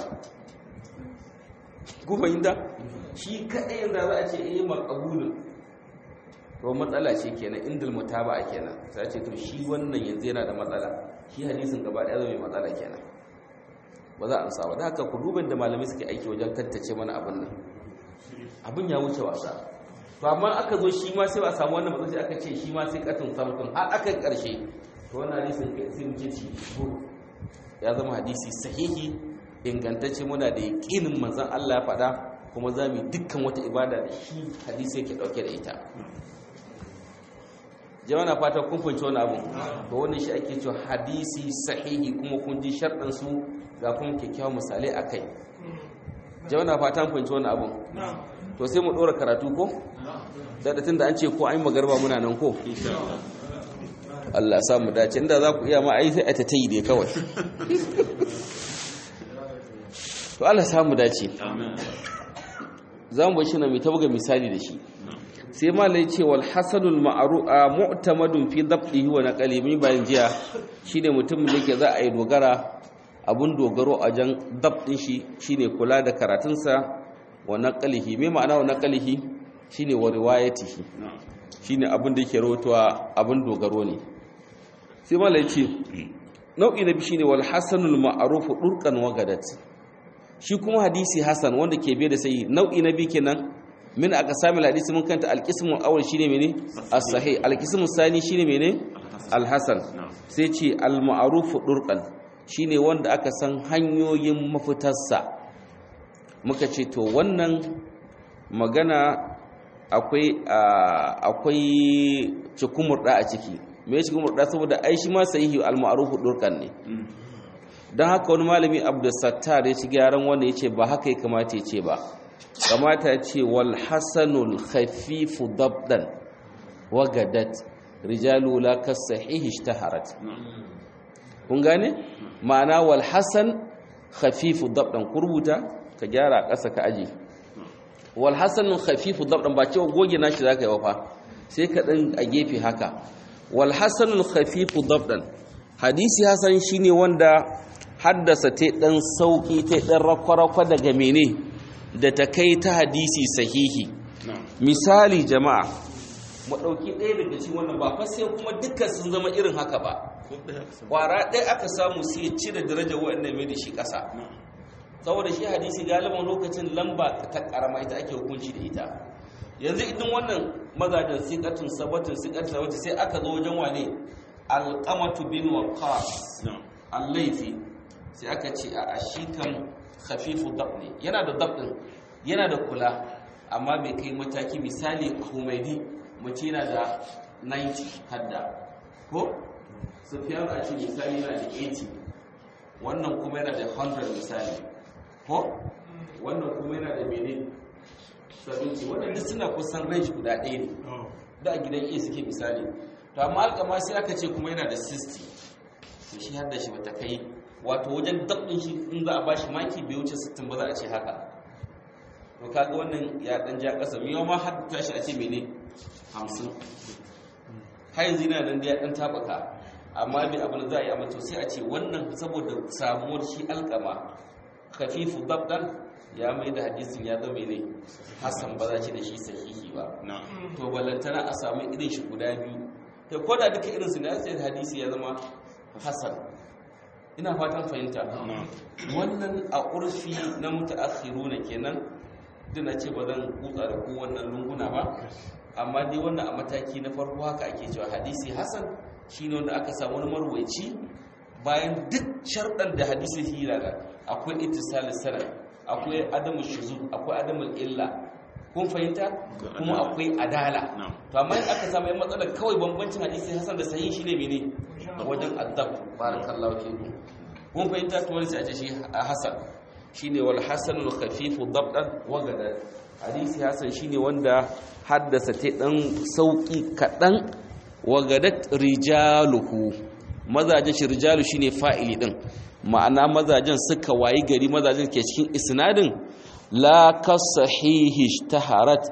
ku fahimta shi kadai yanzu za a ce eh maqbulun to matsala ce kenan indal mutaba'a kenan sai a ce to shi wannan yanzu yana da matsala shi hadisin gaba daya zai mai matsala kenan ba za a amsa ba da haka ku duban da malamai suke aiki wajen tantance mana abin nan abin ya wuce wasa to amma aka zo shi ma sai ba a samu wannan matsayi aka ce shi ma sai katin samtun har aka karshe to wannan hadisin sai mu ce shi ya zama hadisi sahihi ingantacce muna da yaƙinin manzon Allah ya faɗa kuma za mu yi dukkan wata ibada da shi hadisi yake ɗauke da ita jama'a na fata kun fahimci wani abu to wannan shi ake cewa hadisi sahihi kuma kun ji sharɗin su ga kuma kyakkyawan misalai a kai jama'a na fata kun fahimci wani abu to sai mu ɗora karatu ko da tun da an ce ko an yi magarba muna nan ko Allah sa mu dace inda za ku iya ma ai sai a ta tayi dai kawai to Allah sa mu dace za mu shi na mai tabuga misali da shi sai malai ce wal hasanul ma'ru'a mu'tamadun fi dabdihi wa naqli min bayan jiya shine mutumin da yake za a yi dogara abun dogaro a jan dabdin shi shine kula da karatunsa wa naqlihi me ma'ana wa naqlihi shine wa riwayatihi shine abun da yake rawaitowa abun dogaro ne sai malai ce nau'i na biyu shine wal hasanul ma'ruf durqan wa gadat shi kuma hadisi hasan wanda ke biye da sai nau'i na biyu kenan min aka sami hadisi mun kanta alqismul awwal shine mene as-sahih alqismul sani shine mene al-hasan sai ce al-ma'ruf durqan shine wanda aka san hanyoyin mafitarsa muka ce to wannan magana akwai akwai cikumurda a ciki me cikumurda saboda ai shi ma sahihi al-ma'ruf durqan ne don haka wani malami abdulsattar ya ci gyaran wanda ya ce ba haka ya kamata ya ce ba kamata ya ce wal hasanul khafifu dabdan wagadat rijalu la kasahihi ishtaharat kun gane ma'ana wal hasan khafifu dabdan ku rubuta ka gyara ƙasa ka aji wal hasanul khafifu dabdan ba cewa goge nashi zaka yi wafa sai ka dan a gefe haka wal hasanul khafifu dabdan hadisi hasan shine wanda haddasa ta ɗan sauƙi ta ɗan rakwarakwa daga mene da ta kai ta hadisi sahihi misali jama'a mu ɗauki ɗaya daga cikin wannan ba fa sai kuma dukkan sun zama irin haka ba ƙwara ɗaya aka samu sai ya cire darajar waɗannan mai da shi ƙasa saboda shi hadisi galiban lokacin lamba ta ƙarama ita ake hukunci da ita yanzu idan wannan mazajen siƙatun sabatun siƙatun sabatun sai aka zo wajen wane alƙamatu bin waqas al-laifi sai aka ce a shi kan hafifu dab ne yana da dab din yana da kula amma bai kai mataki misali humaidi mace yana da 90 hadda ko sufyan a ce misali yana da 80 wannan kuma yana da 100 misali ko wannan kuma yana da mene 70 waɗanda suna kusan range guda ɗaya ne da a gidan iya suke misali to amma alkama sai aka ce kuma yana da 60 to shi hadda shi bata kai wato wajen dabbin shi in za a ba shi maki bai wuce 60 ba za a ce haka to kaga wannan ya dan ja kasa miyo ma har tashi a ce mene 50 har yanzu yana nan da ya dan tabaka amma bai abin da za a yi amma to sai a ce wannan saboda samuwar shi alkama khafifu dabdan ya mai da hadisin ya zama ne hasan ba za ci da shi sahihi ba to ballantana a samu irin shi guda biyu to ko da duka irin su ne sai hadisi ya zama hasan ina fatan fahimta wannan a urfi na mutaakhiruna kenan dina ce ba zan kutsa da ku wannan lunguna ba amma dai wannan a mataki na farko haka ake cewa hadisi hasan shine wanda aka samu wani marwaci bayan duk sharɗan da hadisi hira da akwai ittisal sanad akwai adamu shuzur akwai adamu illa kun fahimta kuma akwai adala to amma in aka samu yan matsalar kawai bambancin hadisi hasan da sahihi shine mene wajen adab barakallahu fikum kun fahimta to wani sai a ce shi hasan shine wal hasanul khafifu dabdan wa gadan hadisi hasan shine wanda haddasa ta dan sauki kadan wa gadat rijaluhu mazajen shi rijalu shine fa'ili din ma'ana mazajen suka wayi gari mazajen ke cikin isnadin la kasahihi taharat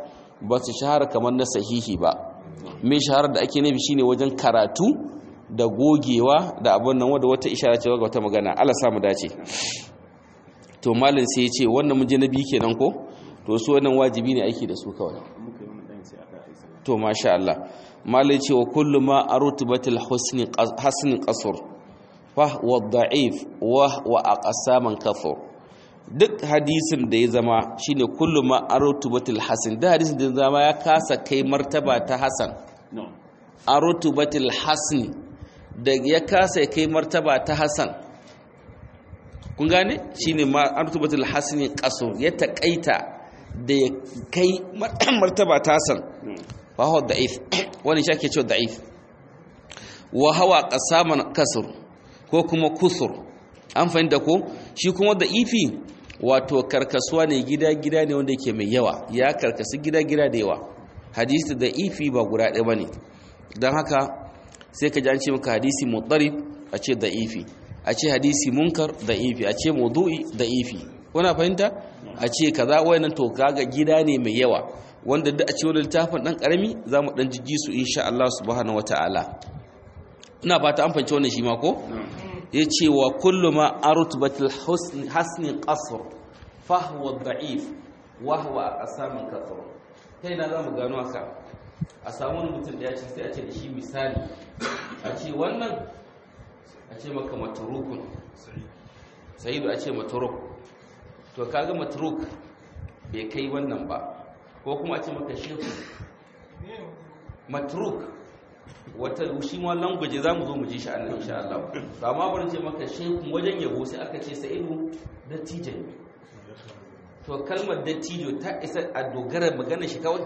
ba su shahara kamar na sahihi ba mai shahara da ake nufi shine wajen karatu da gogewa da abin nan wadda wata ishara ce ga wata magana Allah samu dace to malin sai ya ce wannan mun je na biyu kenan ko to su wannan wajibi ne aiki da su kawai to masha Allah malai ce wa kullu ma arutubatil husni hasni qasr fa wa da'if wa wa aqsaman kathur duk hadisin da ya zama shine kullu ma arutubatil hasan da hadisin da ya zama ya kasa kai martaba ta hasan arutubatil hasni da ya kasa kai martaba ta hasan kun gane shine ma arutubatil hasni qasr ya takaita da ya kai martaba ta hasan fa huwa da'if wani shi ake cewa da'if wa hawa qasaman kasr ko kuma kusur an fahimta ko shi kuma da'ifi wato karkasuwa ne gida gida ne wanda yake mai yawa ya karkasu gida gida da yawa hadisi da'ifi ba guda ɗaya bane don haka sai ka ji an ce maka hadisi mutarib a ce da'ifi a ce hadisi munkar da'ifi a ce maudu'i da'ifi kuna fahimta a ce kaza wayannan to kaga gida ne mai yawa wanda duk a cikin littafin dan karami zamu dan jijji su insha Allah subhanahu wataala ina fata an fahimci wannan shi ma ko yace wa kullu ma arutbatul husn hasni qasr fa huwa da'if wa huwa aqsamun kathur kai na zamu gano haka a samu wani mutum da ya ce sai a ce da shi misali a ce wannan a ce maka matrukun sayidu a ce matruk to kaga matruk bai kai wannan ba ko kuma a ce maka shehu matruk wata shi ma language za mu zo mu ji shi annan insha Allah to amma bari ce maka shehu wajen yabo sai aka ce sa'idu dattijo to kalmar dattijo ta isa a dogara magana shi kawai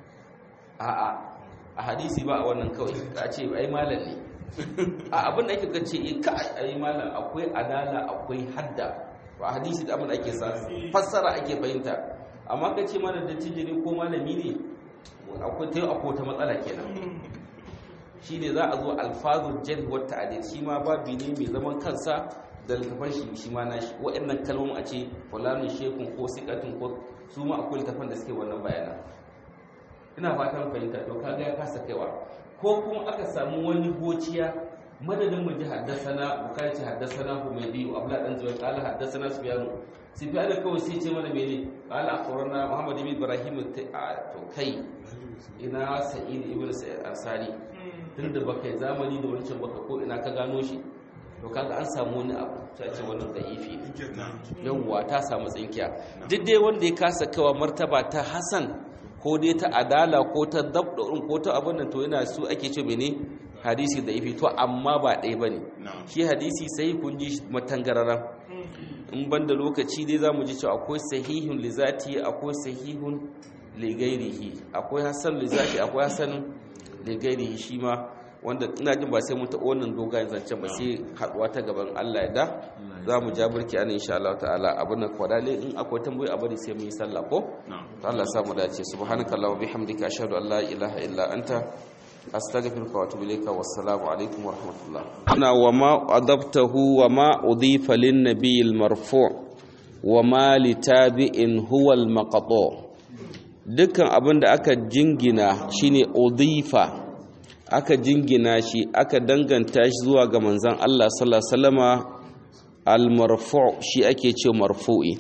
a'a a hadisi ba a wannan kawai ka ce ai malam ne a abin da ake kace ka ai malam akwai adala akwai hadda ba hadisi da abin da ake sa fassara ake fahimta amma ka ce mana dattijo ne ko malami ne akwai ta akwai ta matsala kenan shi ne za a zo alfazul jan wa ta'dil shi ma babi ne mai zaman kansa da littafan shi shi ma nashi waɗannan kalmomin a ce fulanin shekun ko sikatun ko su ma akwai littafan da suke wannan bayanan ina fatan fahimta to kaga ya kasa kaiwa ko kuma aka samu wani gociya madadin mu ji haddasana bukari ce haddasana humaydi abla dan zuwa qala haddasana sufyan sufyan kawai sai ce mana mene qala akhbarana muhammad ibn ibrahim to kai ina sa'id ibn sa'id ansari tunda baka zamani da wancan baka ko ina ka gano shi to kaga an samu wani abu sai ce wannan da'ifi yawwa ta samu tsinkiya duk dai wanda ya kasa kawa martaba ta hasan ko dai ta adala ko ta dabdurun ko ta abin nan to yana su ake ce mene hadisi da ifi to amma ba ɗaya ba ne shi hadisi sai kun ji matangararan in ban da lokaci dai za mu ji cewa akwai sahihun lizati akwai sahihun ligairihi akwai hasan lizati akwai hasan ligairihi shi ma wanda ina jin ba sai mun taɓa wannan dogayen zancen ba sai haɗuwa ta gaban Allah ya da za mu ja burki ana insha Allah ta'ala abin da kwadale in akwai tambayi a bari sai mu yi sallah ko ta Allah samu dace subhanaka allahumma bihamdika ashhadu an la ilaha illa anta astaghfiruka wa atubu ilayka wassalamu alaikum wa rahmatullah ana wa ma adabtahu wa ma udifa lin nabiyil marfu' wa ma litabi'in huwa al maqtu' dukkan abin da aka jingina shine udifa aka jingina shi aka danganta shi zuwa ga manzan Allah sallallahu alaihi wasallama al-marfu' shi ake ce marfu'i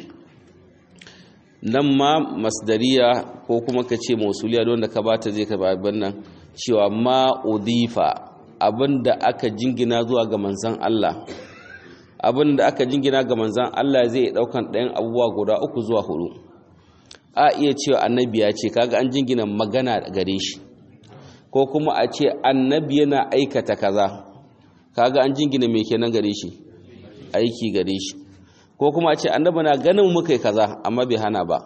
nan ma masdariya ko kuma ka ce mausuliya don da ka bata zai ka babban nan cewa ma udifa abinda aka jingina zuwa ga manzan Allah abinda aka jingina ga manzan Allah zai daukan ɗayan abubuwa guda uku zuwa hudu a iya cewa annabi ya ce kaga an jingina magana gare shi ko kuma a ce annabi yana aikata kaza kaga an jingina mai kenan gare shi aiki gare shi ko kuma a ce annabi na ganin muka yi kaza amma bai hana ba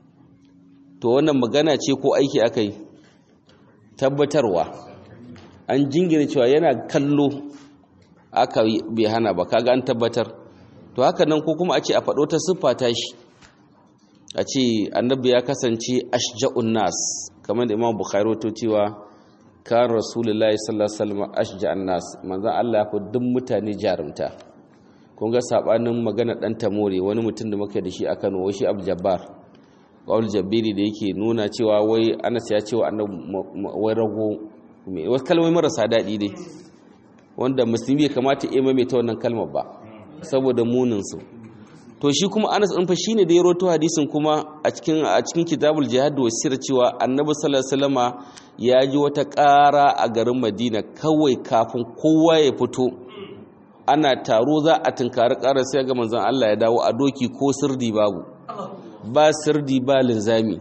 to wannan magana ce ko aiki aka yi tabbatarwa an jingina cewa yana kallo aka bai hana ba kaga an tabbatar to haka nan ko kuma a ce a faɗo ta siffa ta shi a ce annabi ya kasance ashja'un nas kamar da imam bukhari to cewa kan rasulullahi sallallahu alaihi wasallam ashja'an nas manzon Allah ya fi duk mutane jarumta kun ga sabanin magana dan tamore wani mutum da muke da shi a Kano wai shi Abu Jabbar qaul jabbiri da yake nuna cewa wai Anas ya cewa annabi wai rago wasu kalmomi marasa daɗi dai wanda musulmi ya kamata ya maimaita wannan kalmar ba saboda munin su to shi kuma Anas ɗin fa shine da ya roto hadisin kuma a cikin a cikin kitabul jihad wa sir cewa annabi sallallahu alaihi wasallama ya ji wata ƙara a garin Madina kawai kafin kowa ya fito ana taro za a tunkari ƙara sai ga manzon Allah ya dawo a doki ko sirdi babu ba sirdi ba linzami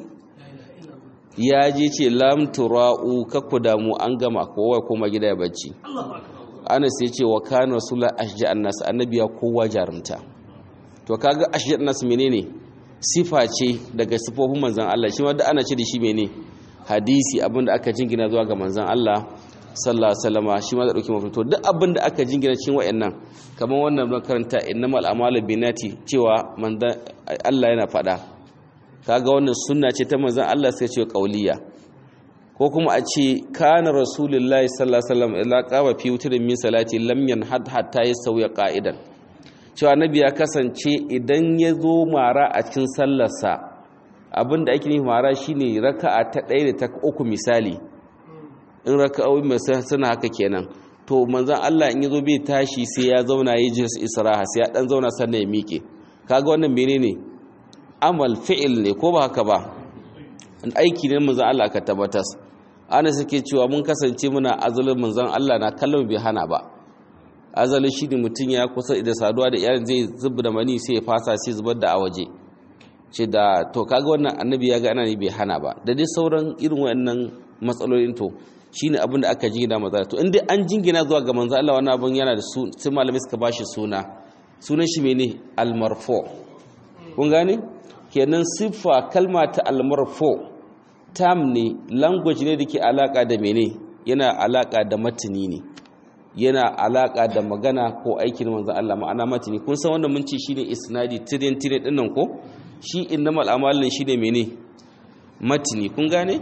ya je ce lam tura'u kakku damu an gama kowa koma gida ya bacci ana sai ce wa kana rasulullah ashja annas annabi ya kowa jarumta to kaga ashja annas menene sifa ce daga sifofin manzon Allah shi ma da ana ce da shi menene hadisi abinda aka jingina zuwa ga manzon Allah sallallahu alaihi wasallama shi ma da dauki mafi to duk abin da aka jingina cikin wayannan kamar wannan don karanta innamal a'malu binati cewa manzon Allah yana fada kaga wannan sunna ce ta manzon Allah sai ce kauliya ko kuma a ce kana rasulullahi sallallahu alaihi wasallam ila qama fi wutrin min salati lam yanhad hatta yasawiya qa'idan cewa nabi ya kasance idan ya zo mara a cikin sallarsa abinda ake nufi mara shine raka'a ta 1 da ta uku misali in raka'o'i masu suna haka kenan to manzan Allah in yazo bai tashi sai ya zauna yi jins isra'a sai ya dan zauna sannan ya miƙe kaga wannan menene amal fi'il ne ko ba haka ba aiki ne manzan Allah ka tabbatas ana suke cewa mun kasance muna azalin manzan Allah na kallon bai hana ba azalin shi ne mutum ya kusa da saduwa da iyalin zai zubar da mani sai ya fasa sai zubar da a waje ce da to kaga wannan annabi ya ga ana ne bai hana ba da dai sauran irin wayannan matsalolin to shine abin da aka jingina maza to inda an jingina zuwa ga manzo Allah wannan abin yana da su sai malamai suka bashi suna sunan shi mene almarfo kun gane kenan siffa kalma ta almarfo tam ne language ne dake alaka da mene yana alaka da matini ne yana alaka da magana ko aikin manzo Allah ma'ana matini kun san wannan mun ce shine isnadi tirin tirin dinnan ko shi innamal amalin shine mene matini kun gane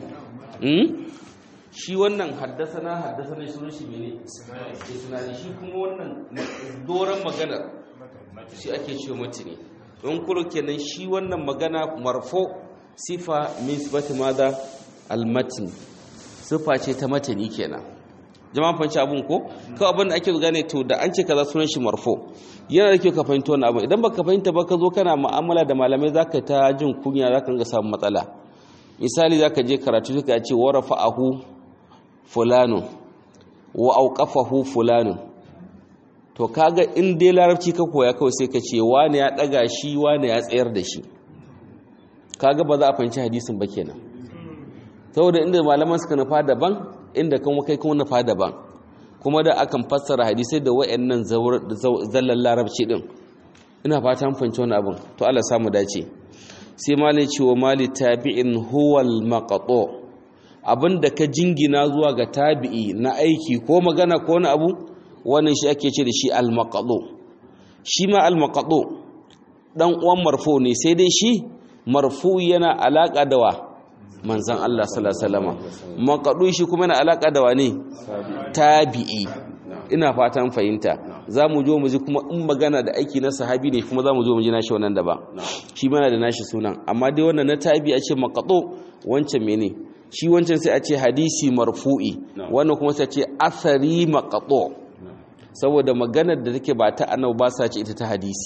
shi wannan haddasana haddasana sunan shi mene isnadi shi kuma wannan doran magana shi ake cewa matini don kuro kenan shi wannan magana marfo sifa min sifati madha almatin sifa ce ta matani kenan jama'a fanci abun ko kawai abin da ake gane to da an ce kaza sunan shi marfo yana da kyau ka fahimta wannan abin idan baka fahimta ba ka zo kana mu'amala da malamai zaka ta jin kunya zaka ga samu matsala misali zaka je karatu suka ce warafa'ahu fulanu wa auqafahu fulanu to kaga in dai larabci ka koya kawai sai ka ce wani ya daga shi wani ya tsayar da shi kaga ba za a fahimci hadisin ba kenan saboda inda malaman suka nufa daban inda kuma kai kuma nufa daban kuma da akan fassara hadisai da wayannan zallan larabci din ina fata mun fahimci wannan abin to Allah samu dace sai malai cewa mali tabi'in huwal maqtu abinda ka jingina zuwa ga tabi'i na aiki ko magana ko wani abu wannan shi ake ce da shi al maqtu shi ma al maqtu dan uwan marfu ne sai dai shi marfu yana alaka da wa manzan Allah sallallahu alaihi wasallam maqdu shi kuma yana alaka da wa ne tabi'i ina fatan fahimta za mu zo mu ji kuma in magana da aiki na sahabi ne kuma za mu zo mu ji nashi wannan daban shi mana da nashi sunan amma dai wannan na tabi a ce maqtu wancan mene shi wancan sai a ce hadisi marfu'i wannan kuma sai a ce athari maqtu saboda maganar da take ba ta annabi ba sa ce ita ta hadisi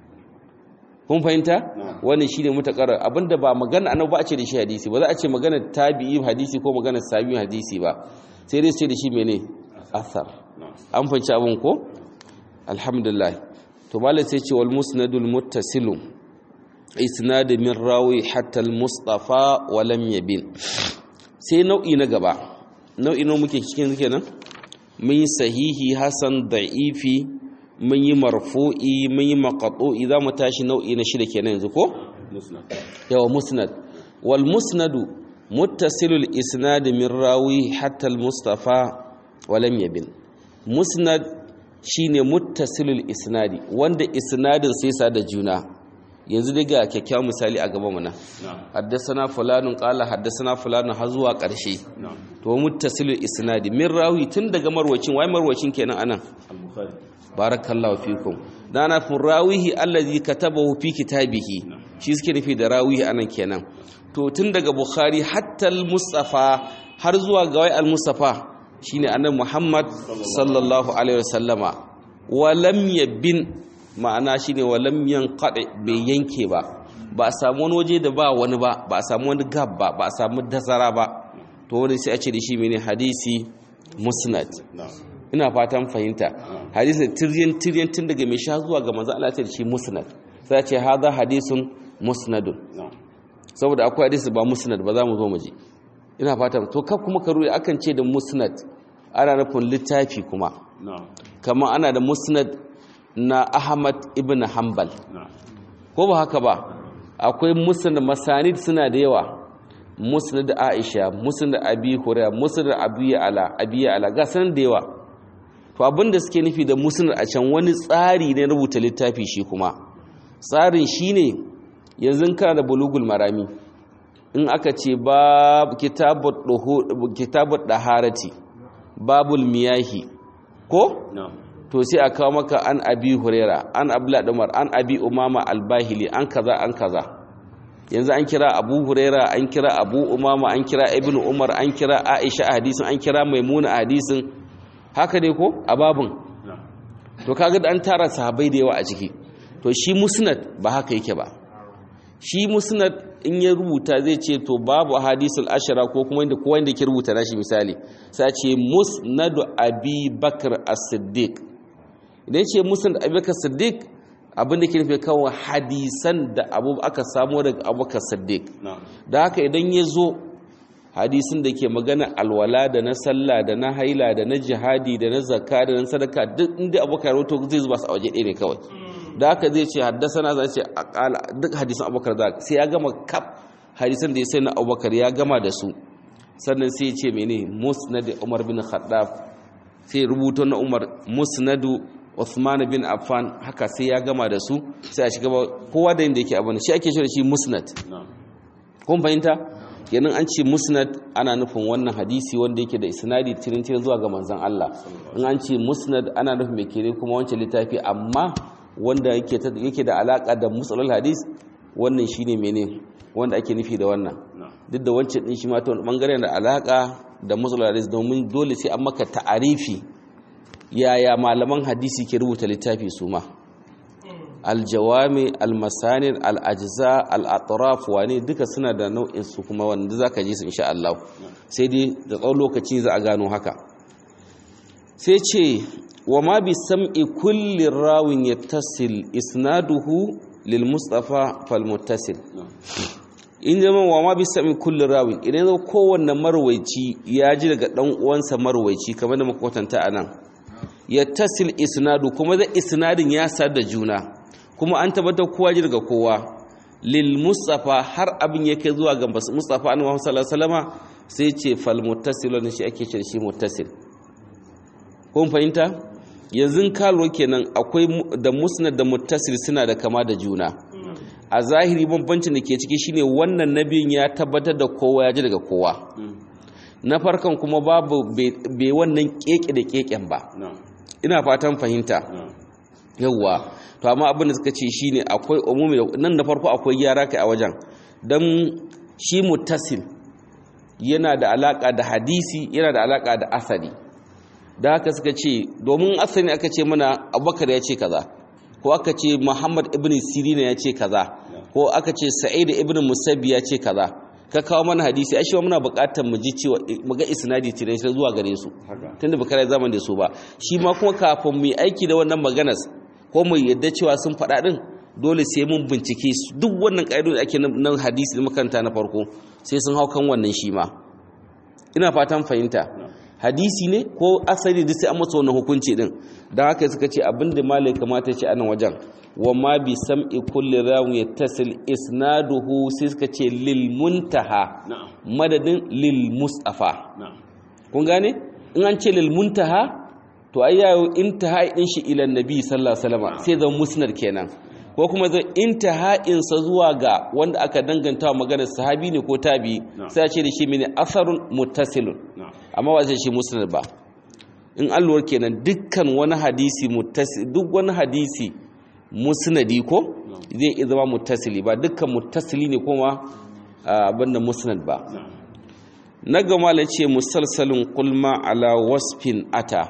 kun fahimta wannan shine mutakar abinda ba magana annabi ba a ce da shi hadisi ba za a ce magana tabi'i hadisi ko magana sahabi hadisi ba sai dai su ce da shi mene athar an fahimci abin ko alhamdulillah to malai sai ce wal musnadul muttasilu isnad min rawi hatta al mustafa wa lam yabin sai nau'i na gaba nau'i no muke cikin kenan mun yi sahihi hasan da'ifi mun yi marfu'i mun yi maqtu'i za mu tashi nau'i na shida kenan yanzu ko yawa musnad wal musnadu muttasilul isnad min rawi hatta al mustafa wa lam yabin musnad shine muttasilul isnadi wanda isnadin sai sa da juna yanzu dai ga kyakkyawan misali a gaban mu na haddasana fulanun qala haddasana fulanun har zuwa karshe to muttasilul isnadi min rawi tun daga marwacin wai marwacin kenan anan barakallahu fikum dana fun rawihi allazi katabahu fi kitabihi shi suke nufi da rawi anan kenan to tun daga bukhari hatta al-mustafa har zuwa ga wai al-mustafa shine annabi muhammad sallallahu alaihi wasallama wa lam yabin ma'ana shine wa lam yanqadi bai yanke ba ba a samu wani waje da ba wani ba ba a samu wani gab ba ba a samu dasara ba to wani sai a ce da shi mene hadisi musnad ina fatan fahimta hadisi tiryan tiryan tun daga mai sha zuwa ga manzo Allah ta da shi musnad sai a ce hadha hadisun musnadun saboda akwai hadisi ba musnad ba za mu zo mu ji ina fatan to kaf kuma ka ruwa akan ce da musnad ana nufin littafi kuma kama ana da musnad na Ahmad ibn Hanbal ko ba haka ba akwai musnad masanid suna da yawa musnad Aisha musnad Abi Hurairah musnad Abi Ala Abi Ala ga san da yawa to abinda suke nufi da musnad a can wani tsari ne rubuta littafi shi kuma tsarin shine yanzu kana da bulugul marami in aka ce bab kitabut kitabut daharati babul miyahi ko to sai a kawo maka an abi huraira an abla umar an abi umama albahili an kaza an kaza yanzu an kira abu huraira an kira abu umama an kira ibn umar an kira aisha a hadisin an kira maimuna a hadisin haka ne ko a babin to kaga da an tara sahabbai da yawa a ciki to shi musnad ba haka yake ba shi musnad in ya rubuta zai ce to babu hadisul ashara ko kuma inda kowa inda ke rubuta nashi misali sai ce musnadu abi bakr as-siddiq idan ce musnad abi bakr as-siddiq abinda ke nufi kawo hadisan da abu aka samu daga abubakar siddiq da haka idan ya zo hadisin da ke magana alwala da na sallah da na haila da na jihadi da na zakka da na sadaka duk inda abubakar rahoto zai zuba su a waje ɗaya ne kawai da haka zai ce haddasa na zai ce akala duk hadisan abubakar da sai ya gama kaf hadisan da ya sai na abubakar ya gama da su sannan sai ya ce mene musnad umar bin khaddaf sai rubuto na umar musnadu Uthman bin Affan haka sai ya gama da su sai a shiga kowa da inda yake abin shi ake shi da shi musnad kun fahimta kenan an ce musnad ana nufin wannan hadisi wanda yake da isnadi tirin tirin zuwa ga manzon Allah in an ce musnad ana nufin mai kere kuma wancan littafi amma wanda yake da alaka da musalul hadis wannan shine mene wanda ake nufi da wannan duk da wancan din shi ma ta wani bangare da alaka da musalul hadis domin dole sai an maka ta'arifi yaya malaman hadisi ke rubuta littafi su ma aljawami almasanir al'ajiza al'atraf wane duka suna da nau'in su kuma wanda za ka ji su insha Allah sai dai da tsawon lokaci za a gano haka sai ce wa ma bi sam'i kulli rawin yattasil isnaduhu lil mustafa fal muttasil in zama wa ma bi sam'i kulli rawin idan zo kowanne marwaici ya ji daga dan uwansa marwaici kamar da muka kwatanta anan yattasil isnadu kuma da isnadin ya sa da juna kuma an tabbatar kowa ji daga kowa lil mustafa har abin yake zuwa ga mustafa annabi Muhammad sallallahu alaihi wasallama sai ce fal muttasil shi ake ce shi muttasil kun fahimta yanzu kalwa kenan akwai da musnad da muttasil suna da kama da juna a zahiri bambancin da ke ciki shine wannan nabiyin ya tabbatar da kowa ya ji daga kowa na farkon kuma babu bai wannan keke da keken ba ina fatan fahimta yawwa to amma abin da suka ce shine akwai umumi nan da farko akwai gyara kai a wajen dan shi muttasil yana da alaka da hadisi yana da alaka da asali da haka suka ce domin asali aka ce mana abubakar ya ce kaza ko aka ce muhammad ibn sirina ya ce kaza ko aka ce sa'id ibn musabbi ya ce kaza ka kawo mana hadisi ai shi muna buƙatar mu ji cewa mu ga isnadi tire sai zuwa gare su tunda ba kare zaman da su ba shi ma kuma kafin mu yi aiki da wannan maganas ko mu yadda cewa sun faɗa din dole sai mun bincike su duk wannan ƙa'idodi da ake nan hadisi da makaranta na farko sai sun hau kan wannan shi ma ina fatan fahimta hadisi ne ko asali da sai an masa wannan hukunci din dan haka suka ce abinda malai kamata ce a nan wajen wa ma bi sam'i kulli rawi yattasil isnaduhu sai suka ce lil muntaha madadin lil mustafa kun gane in an ce lil muntaha to ai yayo intaha din shi ila nabi sallallahu alaihi wasallam sai zan musnad kenan ko kuma zan intaha in sa zuwa ga wanda aka danganta wa maganar sahabi ne ko tabi sai a ce da shi mene asarun muttasilun amma ba sai shi musnad ba in alluwar kenan dukkan wani hadisi muttasil duk wani hadisi musnadi ko zai iya zama muttasili ba dukkan muttasili ne kuma abin da musnad ba na gama la ce musalsalin kulma ala wasfin ata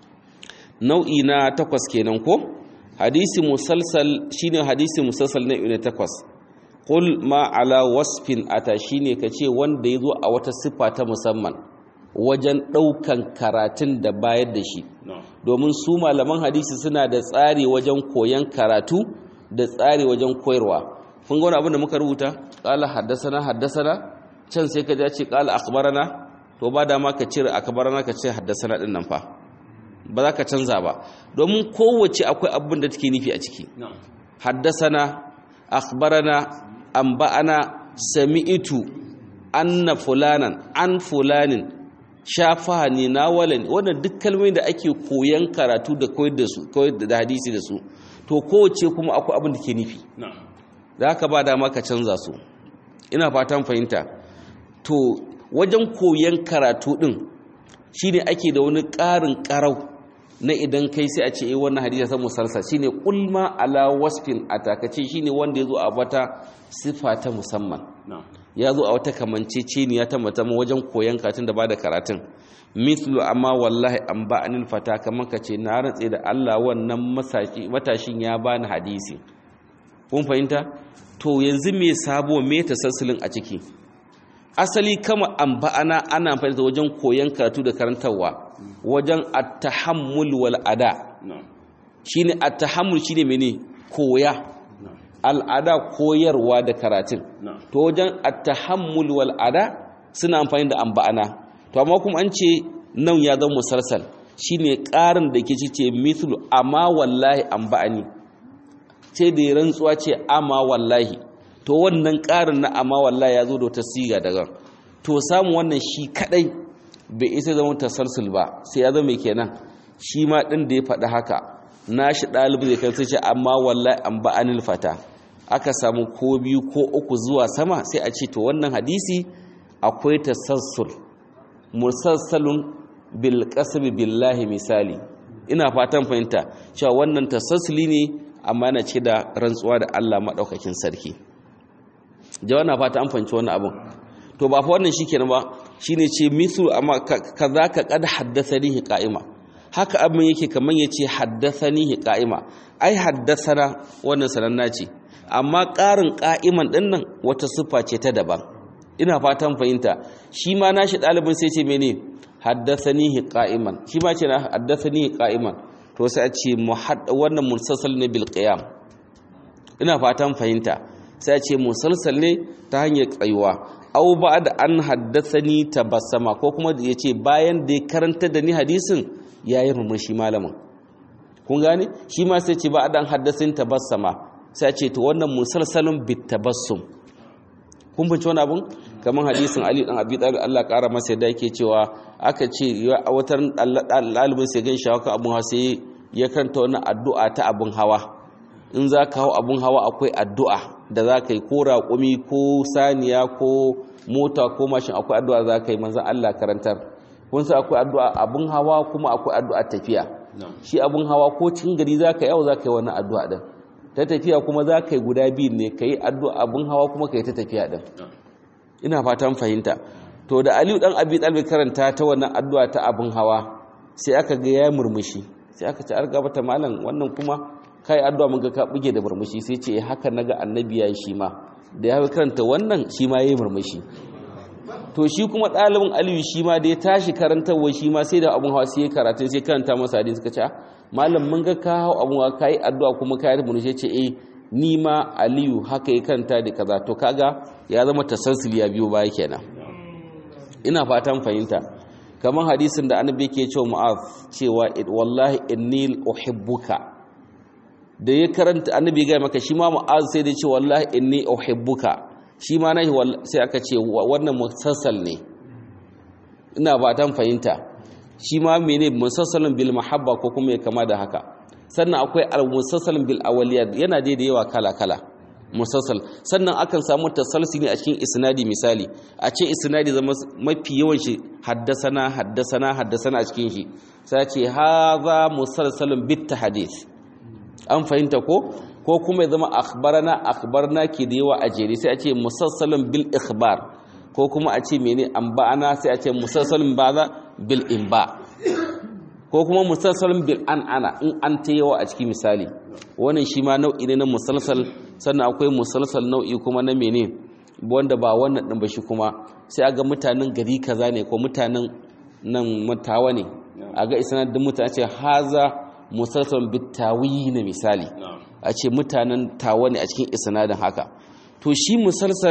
nau'i na takwas kenan ko hadisi musalsal shine hadisi musalsal na ne takwas kul ma ala wasfin ata shine kace wanda yazo a wata siffa ta musamman wajen daukan karatun da bayar da shi domin su malaman hadisi suna da tsari wajen koyan karatu da tsari wajen koyarwa kun ga wani abin da muka rubuta qala haddasana haddasana can sai ka ce qala akhbarana to ba da ma ka cire akhbarana ka ce haddasana din nan fa ba za ka canza ba domin kowace akwai abin da take nufi a ciki haddasana akhbarana anba'ana sami'tu anna fulanan an fulanin shafani nawalani wannan duk kalmomin da ake koyan karatu da koyar da su koyar da hadisi da su to kowace kuma akwai abin da ke nufi da haka ba dama ka canza su ina fatan fahimta to wajen koyan karatu din shine ake da wani ƙarin ƙarau na idan kai sai a ce eh wannan hadisi sai musalsal shine qulma ala wasfin atakace shine wanda yazo a wata sifa ta musamman ya zo a wata kamanceceniya ta mutum wajen koyan karatun da bada karatun mithlu amma wallahi an ba anil fata kamar ka ce na rantse da Allah wannan matashin ya bani hadisi kun fahimta to yanzu me sabo me tasassulin a ciki asali kama an ba'ana ana amfani da wajen koyan karatu da karantarwa wajen at-tahammul wal ada shine at-tahammul shine mene koya al'ada koyarwa da karatun to wajen at-tahammul wal ada suna amfani da an ba'ana to amma kuma an ce nan ya zama musalsal shine ƙarin da ke ce mithlu amma wallahi an ba'ani sai da rantsuwa ce amma wallahi to wannan ƙarin na amma wallahi ya zo da wata siga daga to samun wannan shi kadai bai isa zama tasalsul ba sai ya zama kenan shi ma ɗin da ya faɗi haka nashi ɗalibi zai kan ce amma wallahi an ba anil fata aka samu ko biyu ko uku zuwa sama sai a ce to wannan hadisi akwai tasassul musalsalun bil qasbi billahi misali ina fatan fahimta cewa wannan tasassuli ne amma yana ce da rantsuwa da Allah madaukakin sarki jawa na fata an fahimci wannan abun to ba fa wannan shikenan ba shine ce mithlu amma kaza ka qad haddathani qa'ima haka abin yake kaman yace haddathani qa'ima ai haddathana wannan sananna ce amma ƙarin qa'iman dinnan wata siffa ce ta daban ina fatan fahimta shi ma nashi ɗalibin sai ce mene haddathani qa'iman shi ma ce na haddathani qa'iman to sai a ce wannan musalsal ne bil qiyam ina fatan fahimta sai a ce musalsal ne ta hanyar tsayuwa au ba da an haddathani tabassama ko kuma ya ce bayan da ya karanta da ni hadisin ya yi murmushi malamin kun gane shi ma sai ce ba da an haddathani tabassama sai a ce to wannan musalsalin bit tabassum kun fahimci wani abun kamar hadisin Ali dan Abi Talib Allah kara masa yadda yake cewa aka ce a watar ɗalibin sai gan shi haka abun hawa sai ya karanta wani addu'a ta abun hawa in za ka hau abun hawa akwai addu'a da za ka yi ko raƙumi ko saniya ko mota ko mashin akwai addu'a za ka yi manzan Allah karantar kun sa akwai addu'a abun hawa kuma akwai addu'a tafiya shi abun hawa ko cikin gari za ka yau za ka yi wannan addu'a din ta tafiya kuma za ka yi guda biyu ne ka yi addu'a abun hawa kuma ka yi ta tafiya din ina fatan fahimta to da aliyu dan abi talib karanta ta wannan addu'a ta abun hawa sai aka ga ya murmushi sai aka ce arga bata malam wannan kuma kai addu'a mun ga ka buge da murmushi sai ce haka naga annabi yayi shi ma da ya karanta wannan shi ma yayi murmushi to shi kuma ɗalibin aliyu shi ma da ya tashi karantarwa shi ma sai da abun hawa sai ya karatu sai karanta masa hadisi suka ce malam mun ga ka hau abun hawa kai addu'a kuma kai murmushi ce eh ni ma aliyu haka ya karanta da kaza to kaga ya zama tasalsul ya biyo baya kenan ina fatan fahimta kamar hadisin da annabi yake cewa mu'az cewa wallahi inni uhibbuka da ya karanta annabi ga maka shi ma mu'az sai da ce wallahi inni uhibbuka shi ma nahi sai aka ce wannan musassal ne ina fatan fahimta shi ma mene musassalun bil mahabba ko kuma ya kama da haka sannan akwai al-musassalun bil awliyat yana da yawa kala kala musassal sannan akan samu tasalsili a cikin isnadi misali a ce isnadi zama mafi yawan shi haddasana haddasana haddasana a cikin shi sai ce haza musalsalun bit hadith an fahimta ko ko kuma ya zama akhbarana akhbarna ke da yawa a jere sai a ce musassalin bil ikhbar ko kuma a ce mene anba'ana sai a ce musassalin baza bil inba ko kuma musassalin bil an'ana in an ta yawa a cikin misali wannan shi ma nau'i ne na musalsal sannan akwai musalsal nau'i kuma na mene wanda ba wannan din ba shi kuma sai a ga mutanen gari kaza ne ko mutanen nan mutawa ne a ga isanadin mutane ce haza musalsal bitawi na misali a ce mutanen tawa ne a cikin isanadin haka to shi musalsal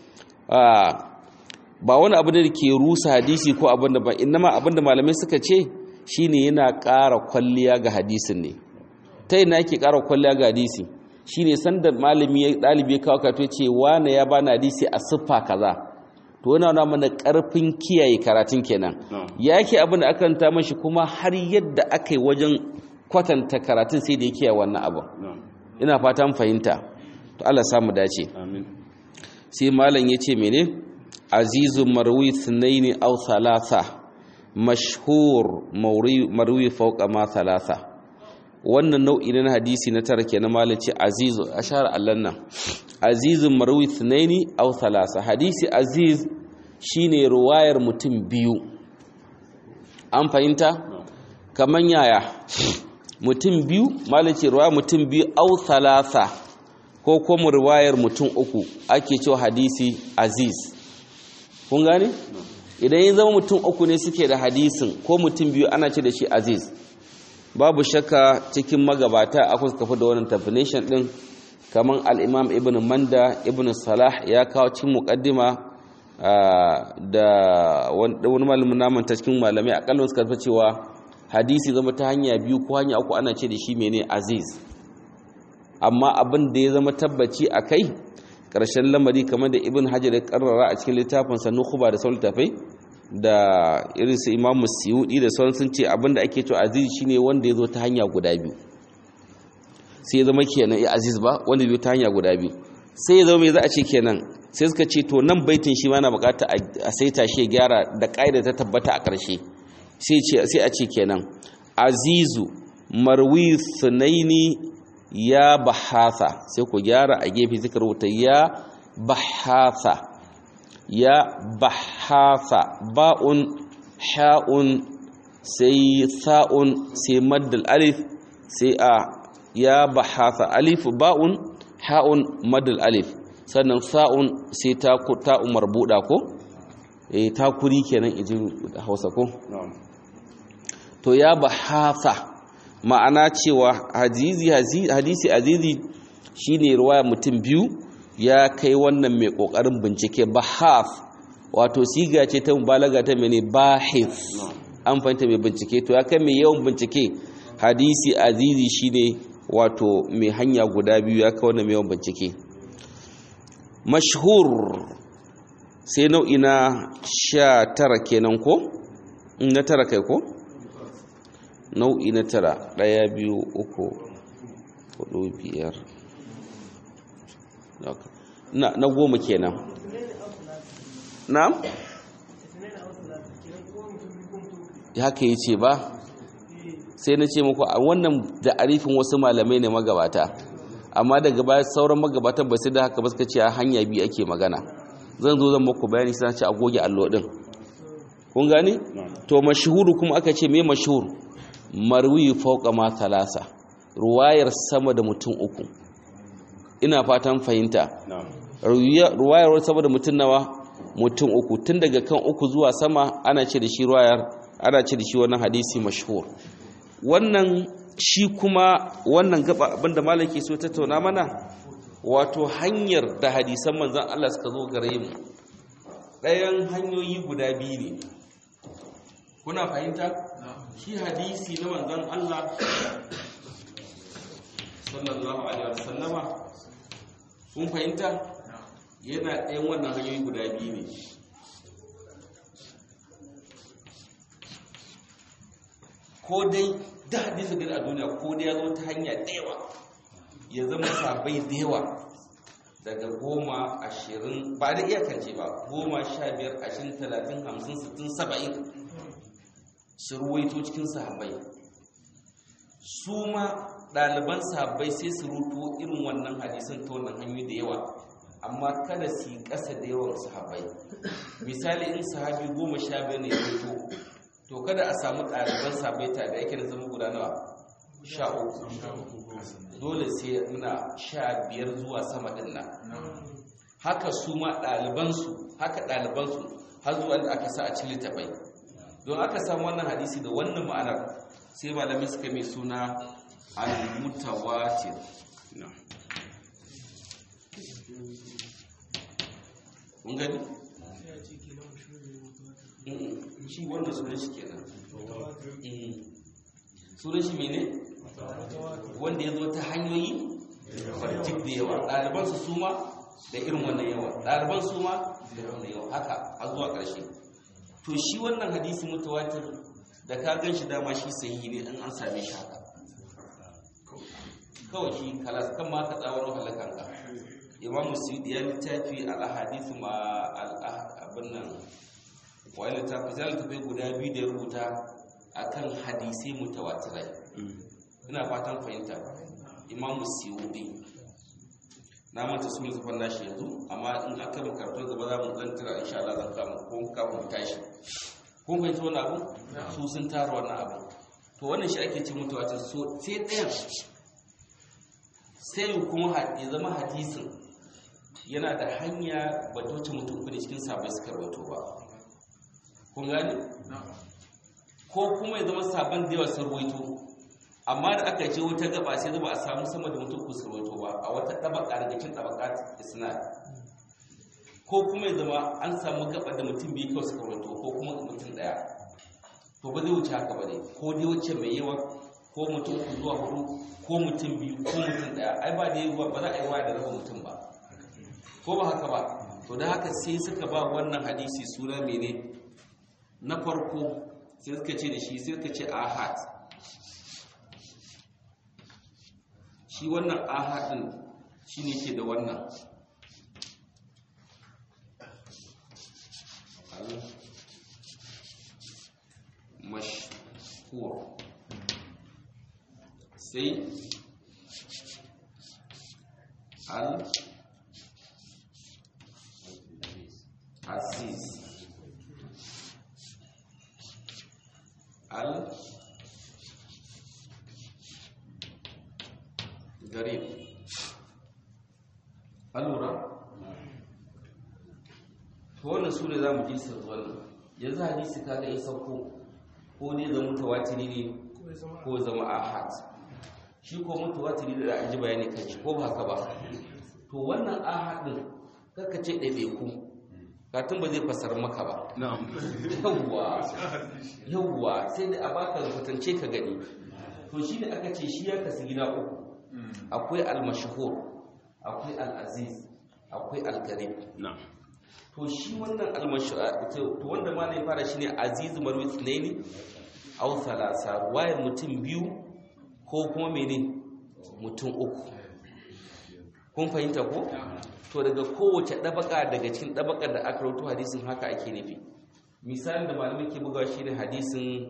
ba wani abu da ke rusa hadisi ko abin da ba inama abin da malamai suka ce shine yana ƙara kwalliya ga hadisin ne ta yana yake ƙara kwalliya ga hadisi shine sanda malami ya ɗalibi ya kawo kato ce wane ya bani hadisi a siffa kaza to yana nuna mana ƙarfin kiyaye karatun kenan ya ke abin da aka ta mashi kuma har yadda aka yi wajen kwatanta karatun sai da ya kiyaye wannan abu ina fatan fahimta to Allah samu dace sai malam ya ce mene azizu marwi sunaini aw thalatha mashhur marwi fawqa ma thalatha wannan nau'i na hadisi na tara kenan malam ce azizu ashar allan nan azizu marwi sunaini aw thalatha hadisi aziz shine ruwayar mutum biyu an fahimta kaman yaya mutum biyu malam ce ruwayar mutum biyu aw thalatha ko kuma ruwayar mutum uku ake cewa hadisi aziz kun gane idan ya zama mutum uku ne suke da hadisin ko mutum biyu ana ce da shi aziz babu shakka cikin magabata akwai suka fi da wannan definition din kamar al-imam ibn manda ibn salah ya kawo cikin muqaddima da wani malamin naman ta cikin malamai akalla suka fi cewa hadisi zama ta hanya biyu ko hanya uku ana ce da shi mene aziz amma abin da ya zama tabbaci a kai ƙarshen lamari kamar da ibn hajar ya karrara a cikin littafinsa nukuba da sauran tafai da irin su imamu siyudi da sauran sun ce abin da ake cewa aziz shine wanda ya zo ta hanya guda biyu sai ya zama kenan ya aziz ba wanda ya zo ta hanya guda biyu sai ya zama mai za a ce kenan sai suka ce to nan baitin shi ma na bukata a saita shi ya gyara da ƙa'ida ta tabbata a ƙarshe sai a ce kenan azizu marwi sunaini ya bahasa sai ku gyara a gefe suka rubuta ya bahasa ya bahasa ba'un ha'un sai sa'un sai maddal alif sai a ya bahasa alif ba'un ha'un maddal alif sannan sa'un sai ta ta'un marbuda ko eh takuri kenan ijin Hausa ko to ya bahasa ma'ana cewa hadisi hadisi azizi shine ruwaya mutum biyu ya kai wannan mai kokarin bincike bahaf wato siga ce ta mubalaga ta mene bahis an fahimta mai bincike to ya kai mai yawan bincike hadisi azizi shine wato mai hanya guda biyu ya kai wannan mai yawan bincike mashhur sai nau'i na sha tara kenan ko na tara kai ko nau'i na tara ɗaya biyu uku hudu biyar na goma kenan na? haka yi ce ba sai na ce muku a wannan da arifin wasu malamai ne magabata amma daga baya sauran magabatan ba sai da haka ba suka ce a hanya biyu ake magana zan zo zan muku bayani sai ce a goge allo din kun gani to mashhuru kuma aka ce me mashhur marwi fauka ma talasa ruwayar sama da mutum uku ina fatan fahimta ruwayar sama da mutum nawa mutum uku tun daga kan uku zuwa sama ana ce da shi ruwayar ana ce da shi wannan hadisi mashhur wannan shi kuma wannan gaba abinda malaki so tattauna mana wato hanyar da hadisan manzan Allah suka zo gare mu ɗayan hanyoyi guda biyu ne kuna fahimta shi hadisi na manzan Allah sallallahu alaihi wasallama kun fahimta yana ɗayan wannan hanyoyi guda biyu ne ko dai da hadisi gani a duniya ko dai ya zo ta hanya ɗewa ya zama sabai da yawa daga goma ashirin ba da iyakance ba goma sha biyar ashirin talatin hamsin sittin saba'in su ruwaito cikin sahabai su ma ɗaliban sahabbai sai su ruto irin wannan hadisin ta wannan hanyoyi da yawa amma kada su yi ƙasa da yawan sahabbai misali in sahabi goma sha biyar ne ya ruto to kada a samu ɗaliban sahabbai ta da yake da zama guda nawa sha uku dole sai muna sha biyar zuwa sama ɗin nan haka su ma ɗalibansu haka ɗalibansu har zuwa da aka sa a cikin littafai don aka samu wannan hadisi da wannan ma'anar sai malamai suka mai suna al-mutawatir mun gani shi wannan sunan shi kenan sunan shi mene wanda ya zo ta hanyoyi fartik da yawa ɗalibansu su ma da irin wannan yawa ɗaliban su ma da wannan yawa haka a zuwa ƙarshe to shi wannan hadisi mutawatir da ka gan shi dama shi sahihi ne in an same shi haka kawai shi kalas kan ma ka tsawon halakan ka imamu suyudi ya littafi al-ahadith ma abin nan wani littafi zai littafi guda biyu da ya rubuta akan hadisai mutawatirai ina fatan fahimta imamu suyudi na manta su littafin nashi yanzu amma in aka mu karatu gaba za mu zan tira insha Allah zan kama ko kama mu tashi kun fahimci wannan abu su sun tara wannan abu to wannan shi ake ce mutawatir so sai ɗayan sai kuma ya zama hadisin yana da hanya ba ta wuce mutum kudi cikin sabai suka rawaito ba kun gane ko kuma ya zama sabon da yawa sun rawaito amma da aka ce wata gaba sai zama a samu sama da mutum kusa rawaito ba a wata tabaka daga cikin tabaka isnad ko kuma ya zama an samu gaba da mutum biyu kawai suka rawaito ko kuma mutum daya to ba zai wuce haka ba ne ko dai wuce mai yawa ko mutum uku zuwa hudu ko mutum biyu ko mutum daya ai ba da yawa ba za a yi waya da raba mutum ba ko ba haka ba to da haka sai suka ba wannan hadisi suna mene na farko sai suka ce da shi sai suka ce ahad shi wannan ahadin shi ne ke da wannan mashhur sai al aziz al garib allura to wannan su ne za mu ji su wannan yanzu hadisi kaga ya sauko ko ne zama mutawatiri ne ko zama ahad shi ko mutawatiri da an ji bayani kan shi ko ba haka ba to wannan ahad din kaka ce ɗaiɗaiku katin ba zai fasar maka ba yawwa yawwa sai da a baka rubutance ka gani to shi ne aka ce shi ya kasu gida uku akwai al-mashhur akwai al-aziz akwai al-garib to shi wannan al-mashhur to wanda ma ne fara shine aziz marwi tsnaini aw thalasa ruwayar mutum biyu ko kuma mene mutum uku kun fahimta ko to daga kowace dabaka daga cikin dabakar da aka rawaito hadisin haka ake nufi misalin da malamai ke bugawa shine hadisin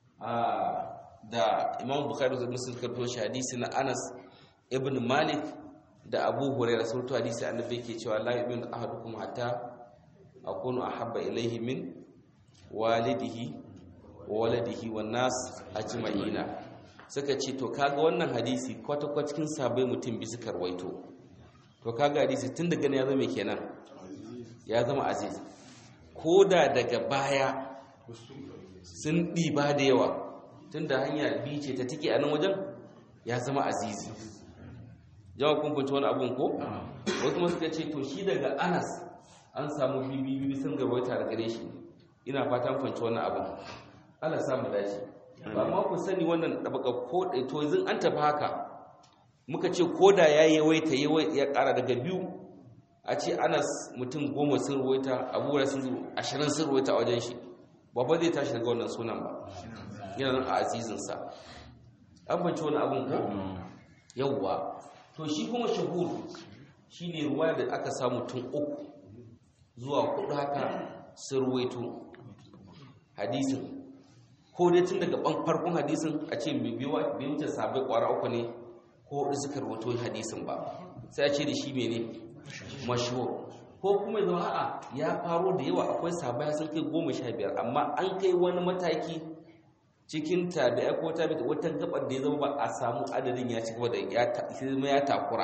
da Imam Bukhari da Muslim suka rawaito shi hadisi na Anas ibn Malik da Abu Hurairah sun rawaito hadisi annabi yake cewa la yu'minu ahadukum hatta akunu ahabba ilayhi min walidihi wa waladihi wan nas ajma'ina suka ce to kaga wannan hadisi kwata-kwata cikin sabai mutum bi suka rawaito to kaga hadisi tun daga ya zama kenan ya zama aziz ko da daga baya sun ɗiba da yawa tun da hanya biyu ce ta tike a nan wajen ya zama azizi yawan kumfanci wani abun ko wasu kuma suka ce to shi daga anas an samu bibi sun gabaita da gare shi ina fatan fanci wannan abun Allah samu dace ba ma ku sani wannan dabaka ko to yanzu an tafi haka muka ce koda ya yawaita ya kara daga biyu a ce anas mutum goma sun ruwaita abubuwa sun zuru ashirin sun ruwaita a wajen shi babba zai tashi daga wannan sunan ba yana nan a azizinsa an banci wani abin ko yawwa to shi kuma shahur shi ne ruwa da aka samu tun uku zuwa kudu haka sun ruwaito hadisin ko dai tun daga farkon hadisin a ce bai wuce sabai kwara uku ne ko hudu suka rawato hadisin ba sai a ce da shi mene mashhur ko kuma zama a'a ya faro da yawa akwai sabai sun kai goma sha biyar amma an kai wani mataki cikin tabi'a ko tabi'a wata gabar da ya zama ba a samu adadin ya ci gaba da ya takura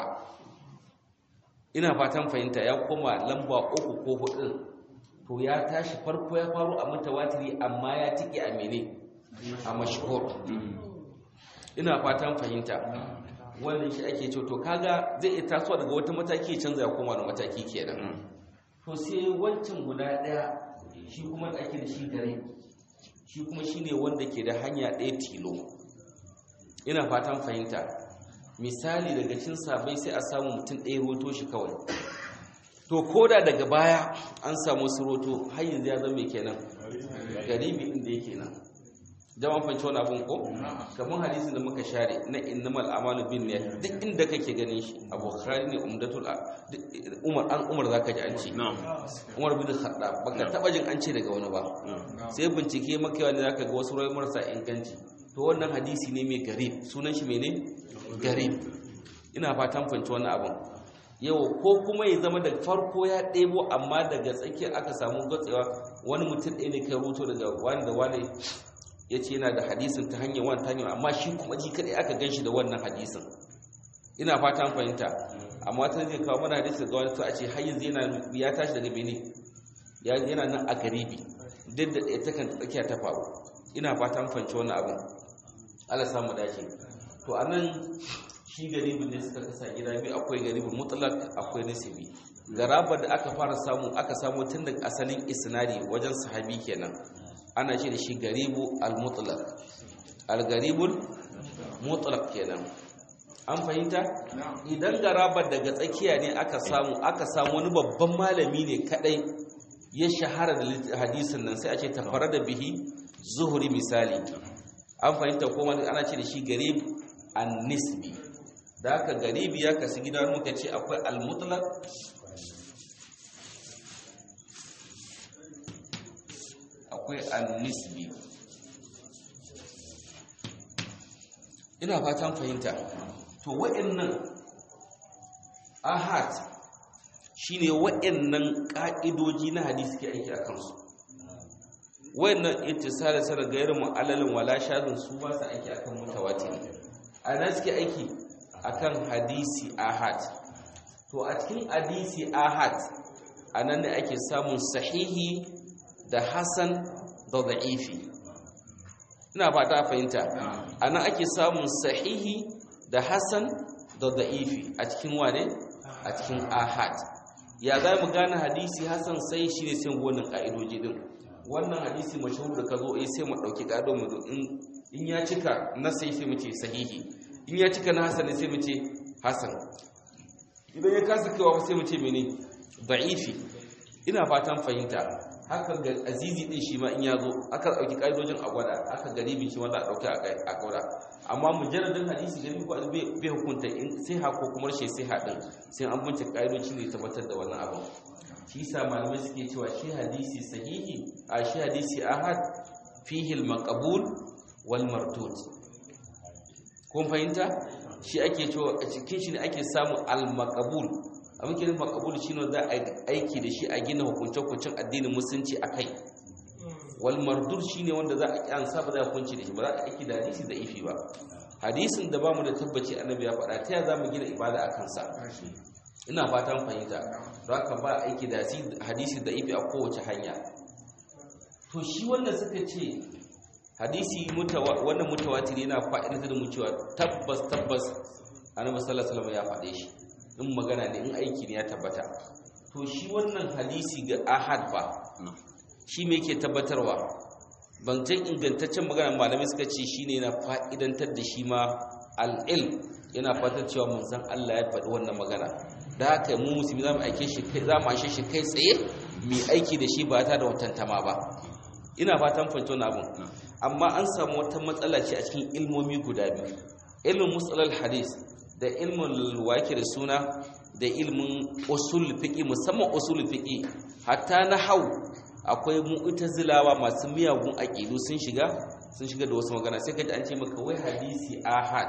ina fatan fahimta ya koma lamba uku ko hudu to ya tashi farko ya faru a mutawatiri amma ya tike a mene a mashhur ina fatan fahimta wannan shi ake ce to kaga zai iya tasowa daga wata mataki ya canza ya koma da mataki kenan to sai wancan guda daya shi kuma da ake da shi gare shi kuma shine wanda ke da hanya ɗaya tilo ina fatan fahimta misali daga cin sabai sai a samu mutum ɗaya roto shi kawai to koda daga baya an samu su roto har yanzu ya zama kenan garibi inda yake nan jama'a fanci wani abun ko kamar hadisin da muka share na innamal amalu bin niyyat duk inda kake ganin shi a bukhari ne umdatul umar an umar zaka ji an ce umar bin khattab baka taba jin an ce daga wani ba sai bincike maka wani zaka ga wasu rai marasa inganci to wannan hadisi ne mai garib sunan shi mene garib ina fatan fanci wani abun yau ko kuma ya zama da farko ya ɗebo amma daga tsakiyar aka samu gatsewa wani mutum ɗaya ne kai ruto daga wani da wani ya ce yana da hadisin ta hanyar wani ta hanyar amma shi kuma ji kaɗai aka gan shi da wannan hadisin ina fatan fahimta amma ta zai kawo mana hadisi ga wani to a ce har yanzu ya tashi daga bene yana nan a garibi duk da ɗaya takan tsakiya ta faru ina fatan fahimci wannan abin Allah samu dace to a nan shi garibin ne suka kasa gida biyu akwai garibin mutlak akwai nasibi garabar da aka fara samu aka samu tun daga asalin isnadi wajen sahabi kenan ana ce da shi garibu al-mutlaq al-garibul mutlaq kenan an fahimta idan garabar daga tsakiya ne aka samu aka samu wani babban malami ne kadai ya shahara da hadisin nan sai a ce tafara da bihi zuhuri misali an fahimta ko ana ce da shi garib an-nisbi da aka garibi ya kasu gida muka ce akwai al-mutlaq akwai al-nisbi ina fatan fahimta to wa'annan ahad shine wa'annan ka'idoji na hadisi ke aiki a kansu wa'annan ittisala sana gairu mu'allalin wala shadun su ba su aiki akan mutawatir ana suke aiki akan hadisi ahad to a cikin hadisi ahad anan ne ake samun sahihi da hasan da da'ifi ina fata fahimta anan ake samun sahihi da hasan da da'ifi a cikin wane a cikin ahad ya za mu gane hadisi hasan sai shi ne sai wannan ka'idoji din wannan hadisi mashahur da ka zo eh sai mu dauki kado mu in ya cika na sai sai mu ce sahihi in ya cika na hasan sai mu ce hasan idan ya kasa kaiwa sai mu ce mene da'ifi ina fatan fahimta haka ga azizi din shi ma in ya zo aka dauki kaidojin a gwada aka garibin shi wanda a dauki a gwada amma mujarradin hadisi gari ko bai hukunta in sai ha ko kuma rashin sai ha din sai an bincika kaidoci ne tabbatar da wannan abin shi yasa malamai suke cewa shi hadisi sahihi a shi hadisi ahad fihi al-maqbul wal mardud kun fahimta shi ake cewa a cikin shi ne ake samu al-maqbul abin kenan makabul shi ne za a aiki da shi a gina hukunce-hukuncen addinin musulunci a kai wal mardur shi ne wanda za a kyansa ba za a kunci da shi ba za a aiki da hadisi da ifi ba hadisin da ba mu da tabbaci annabi ya faɗa ta ya za mu gina ibada a kansa ina fatan fahimta za ka ba aiki da hadisi da ifi a kowace hanya to shi wanda suka ce hadisi wannan mutawatir yana fa'idantar da mu cewa tabbas tabbas annabi sallallahu alaihi wasallam ya faɗe shi in magana ne in aiki ne ya tabbata to shi wannan hadisi ga ahad ba shi me yake tabbatarwa bantan ingantaccen magana malamai suka ce shi ne yana fa'idantar da shi ma al'il yana fatar cewa manzan Allah ya faɗi wannan magana da haka mu musulmi za mu aike shi kai za mu ashe shi kai tsaye mai aiki da shi ba ta da watantama ba ina fatan fahimci wannan abun amma an samu wata matsala ce a cikin ilmomi guda biyu ilmin musalal hadis da ilmin wake da suna da ilmin usul fiqi musamman usul fiqi hatta na hau akwai mu'tazilawa masu miyagun aqidu sun shiga sun shiga da wasu magana sai kaji an ce maka wai hadisi ahad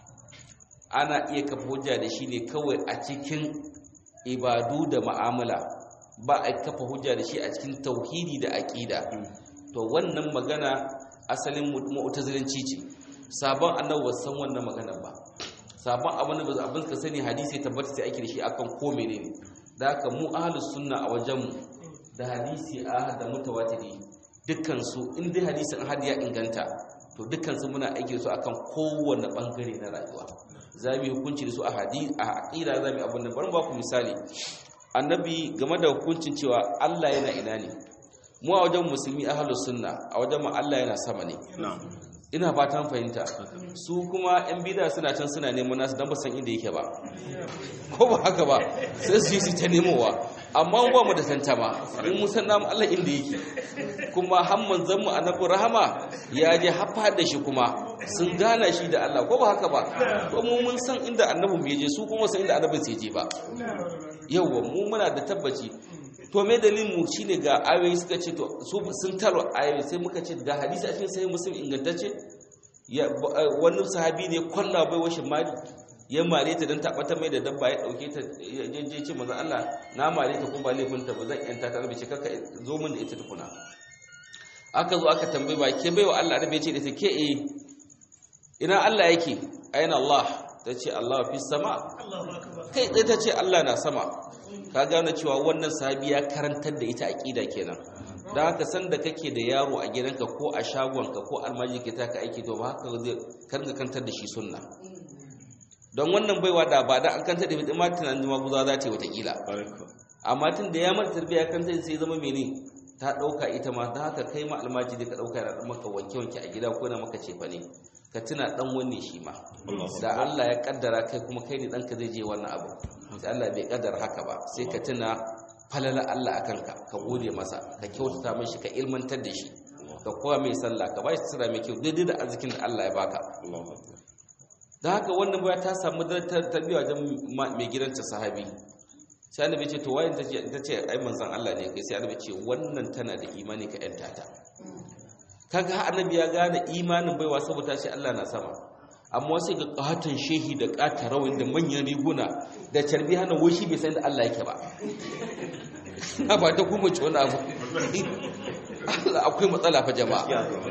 ana iya kafa hujja da shi ne kawai a cikin ibadu da mu'amala ba a kafa hujja da shi a cikin tauhidi da aqida to wannan magana asalin mu'tazilanci ce sabon annabi ba san wannan magana ba sabon abin da abin ka sani hadisi tabbata sai ake da shi akan ko menene da haka mu ahlus sunna a wajen mu da hadisi ahad da mutawatiri dukkan su in dai hadisin ahad ya inganta to dukkan su muna aiki da su akan kowanne bangare na rayuwa za mu yi hukunci da su a hadisi a aqida za mu abin da bari ba ku misali annabi game da hukuncin cewa Allah yana ina ne mu a wajen musulmi ahlus sunna a wajen mu Allah yana sama ne ina fatan fahimta su kuma yan bida suna can suna neman nasu don ba san inda yake ba ko ba haka ba sai su yi su ta nemowa amma ba mu da tantama in mun san namu Allah inda yake kuma hamman zan mu annabi rahama ya je hafa da shi kuma sun gana shi da Allah ko ba haka ba to mu mun san inda annabi mu je su kuma san inda annabin sai je ba yawwa mu muna da tabbaci to me dalilin mu shine ga ayoyi suka ce to su sun taro ayoyi sai muka ce ga hadisi a cikin sahih muslim ingantacce ya wani sahabi ne kwalla bai washin mali ya mare ta dan tabata mai da dabba ya dauke ta je ce manzo Allah na mare ta kuma ba laifin ta ba zan yanta ta rabe kaka zo min da ita tukuna aka zo aka tambaye ba ke baiwa Allah rabe ce da ta ke eh ina Allah yake ayna Allah ta ce Allah fi sama kai tsaye ta ce Allah na sama ka gane cewa wannan sahabi ya karantar da ita aqida kenan da haka san da kake da yaro a gidanka ko a shagonka ko almaji ke taka aiki to ba haka zai karga kantar da shi sunna don wannan baiwa da ba da an kantar da ita ma tunanin ma guza za ta yi watakila amma tun da ya mata tarbiyya kantar sai zama mene ta dauka ita ma da haka kai ma almaji da ka dauka da maka wanke wanke a gida ko na maka cefa ne ka tuna dan wanne shi ma da Allah ya kaddara kai kuma kai ne danka zai je wannan abu sai Allah bai kaddara haka ba sai ka tuna falala Allah akan ka ka gode masa ka kyautata mai shi ka ilmantar da shi ka kowa mai sallah ka ba shi tsira mai kyau daidai da arzikin da Allah ya baka da haka wannan baya ta samu tarbiyya wajen mai gidanta sahabi sai annabi ce to wayin tace tace ai manzon Allah ne kai sai annabi ce wannan tana da imani ka yanta ta kaga annabi ya gane imanin baiwa saboda shi Allah na sama amma sai ga katon shehi da kata rawin da manyan riguna da carbi hana wai bai san da Allah yake ba na ba ta kuma ci wani abu Allah akwai matsala fa jama'a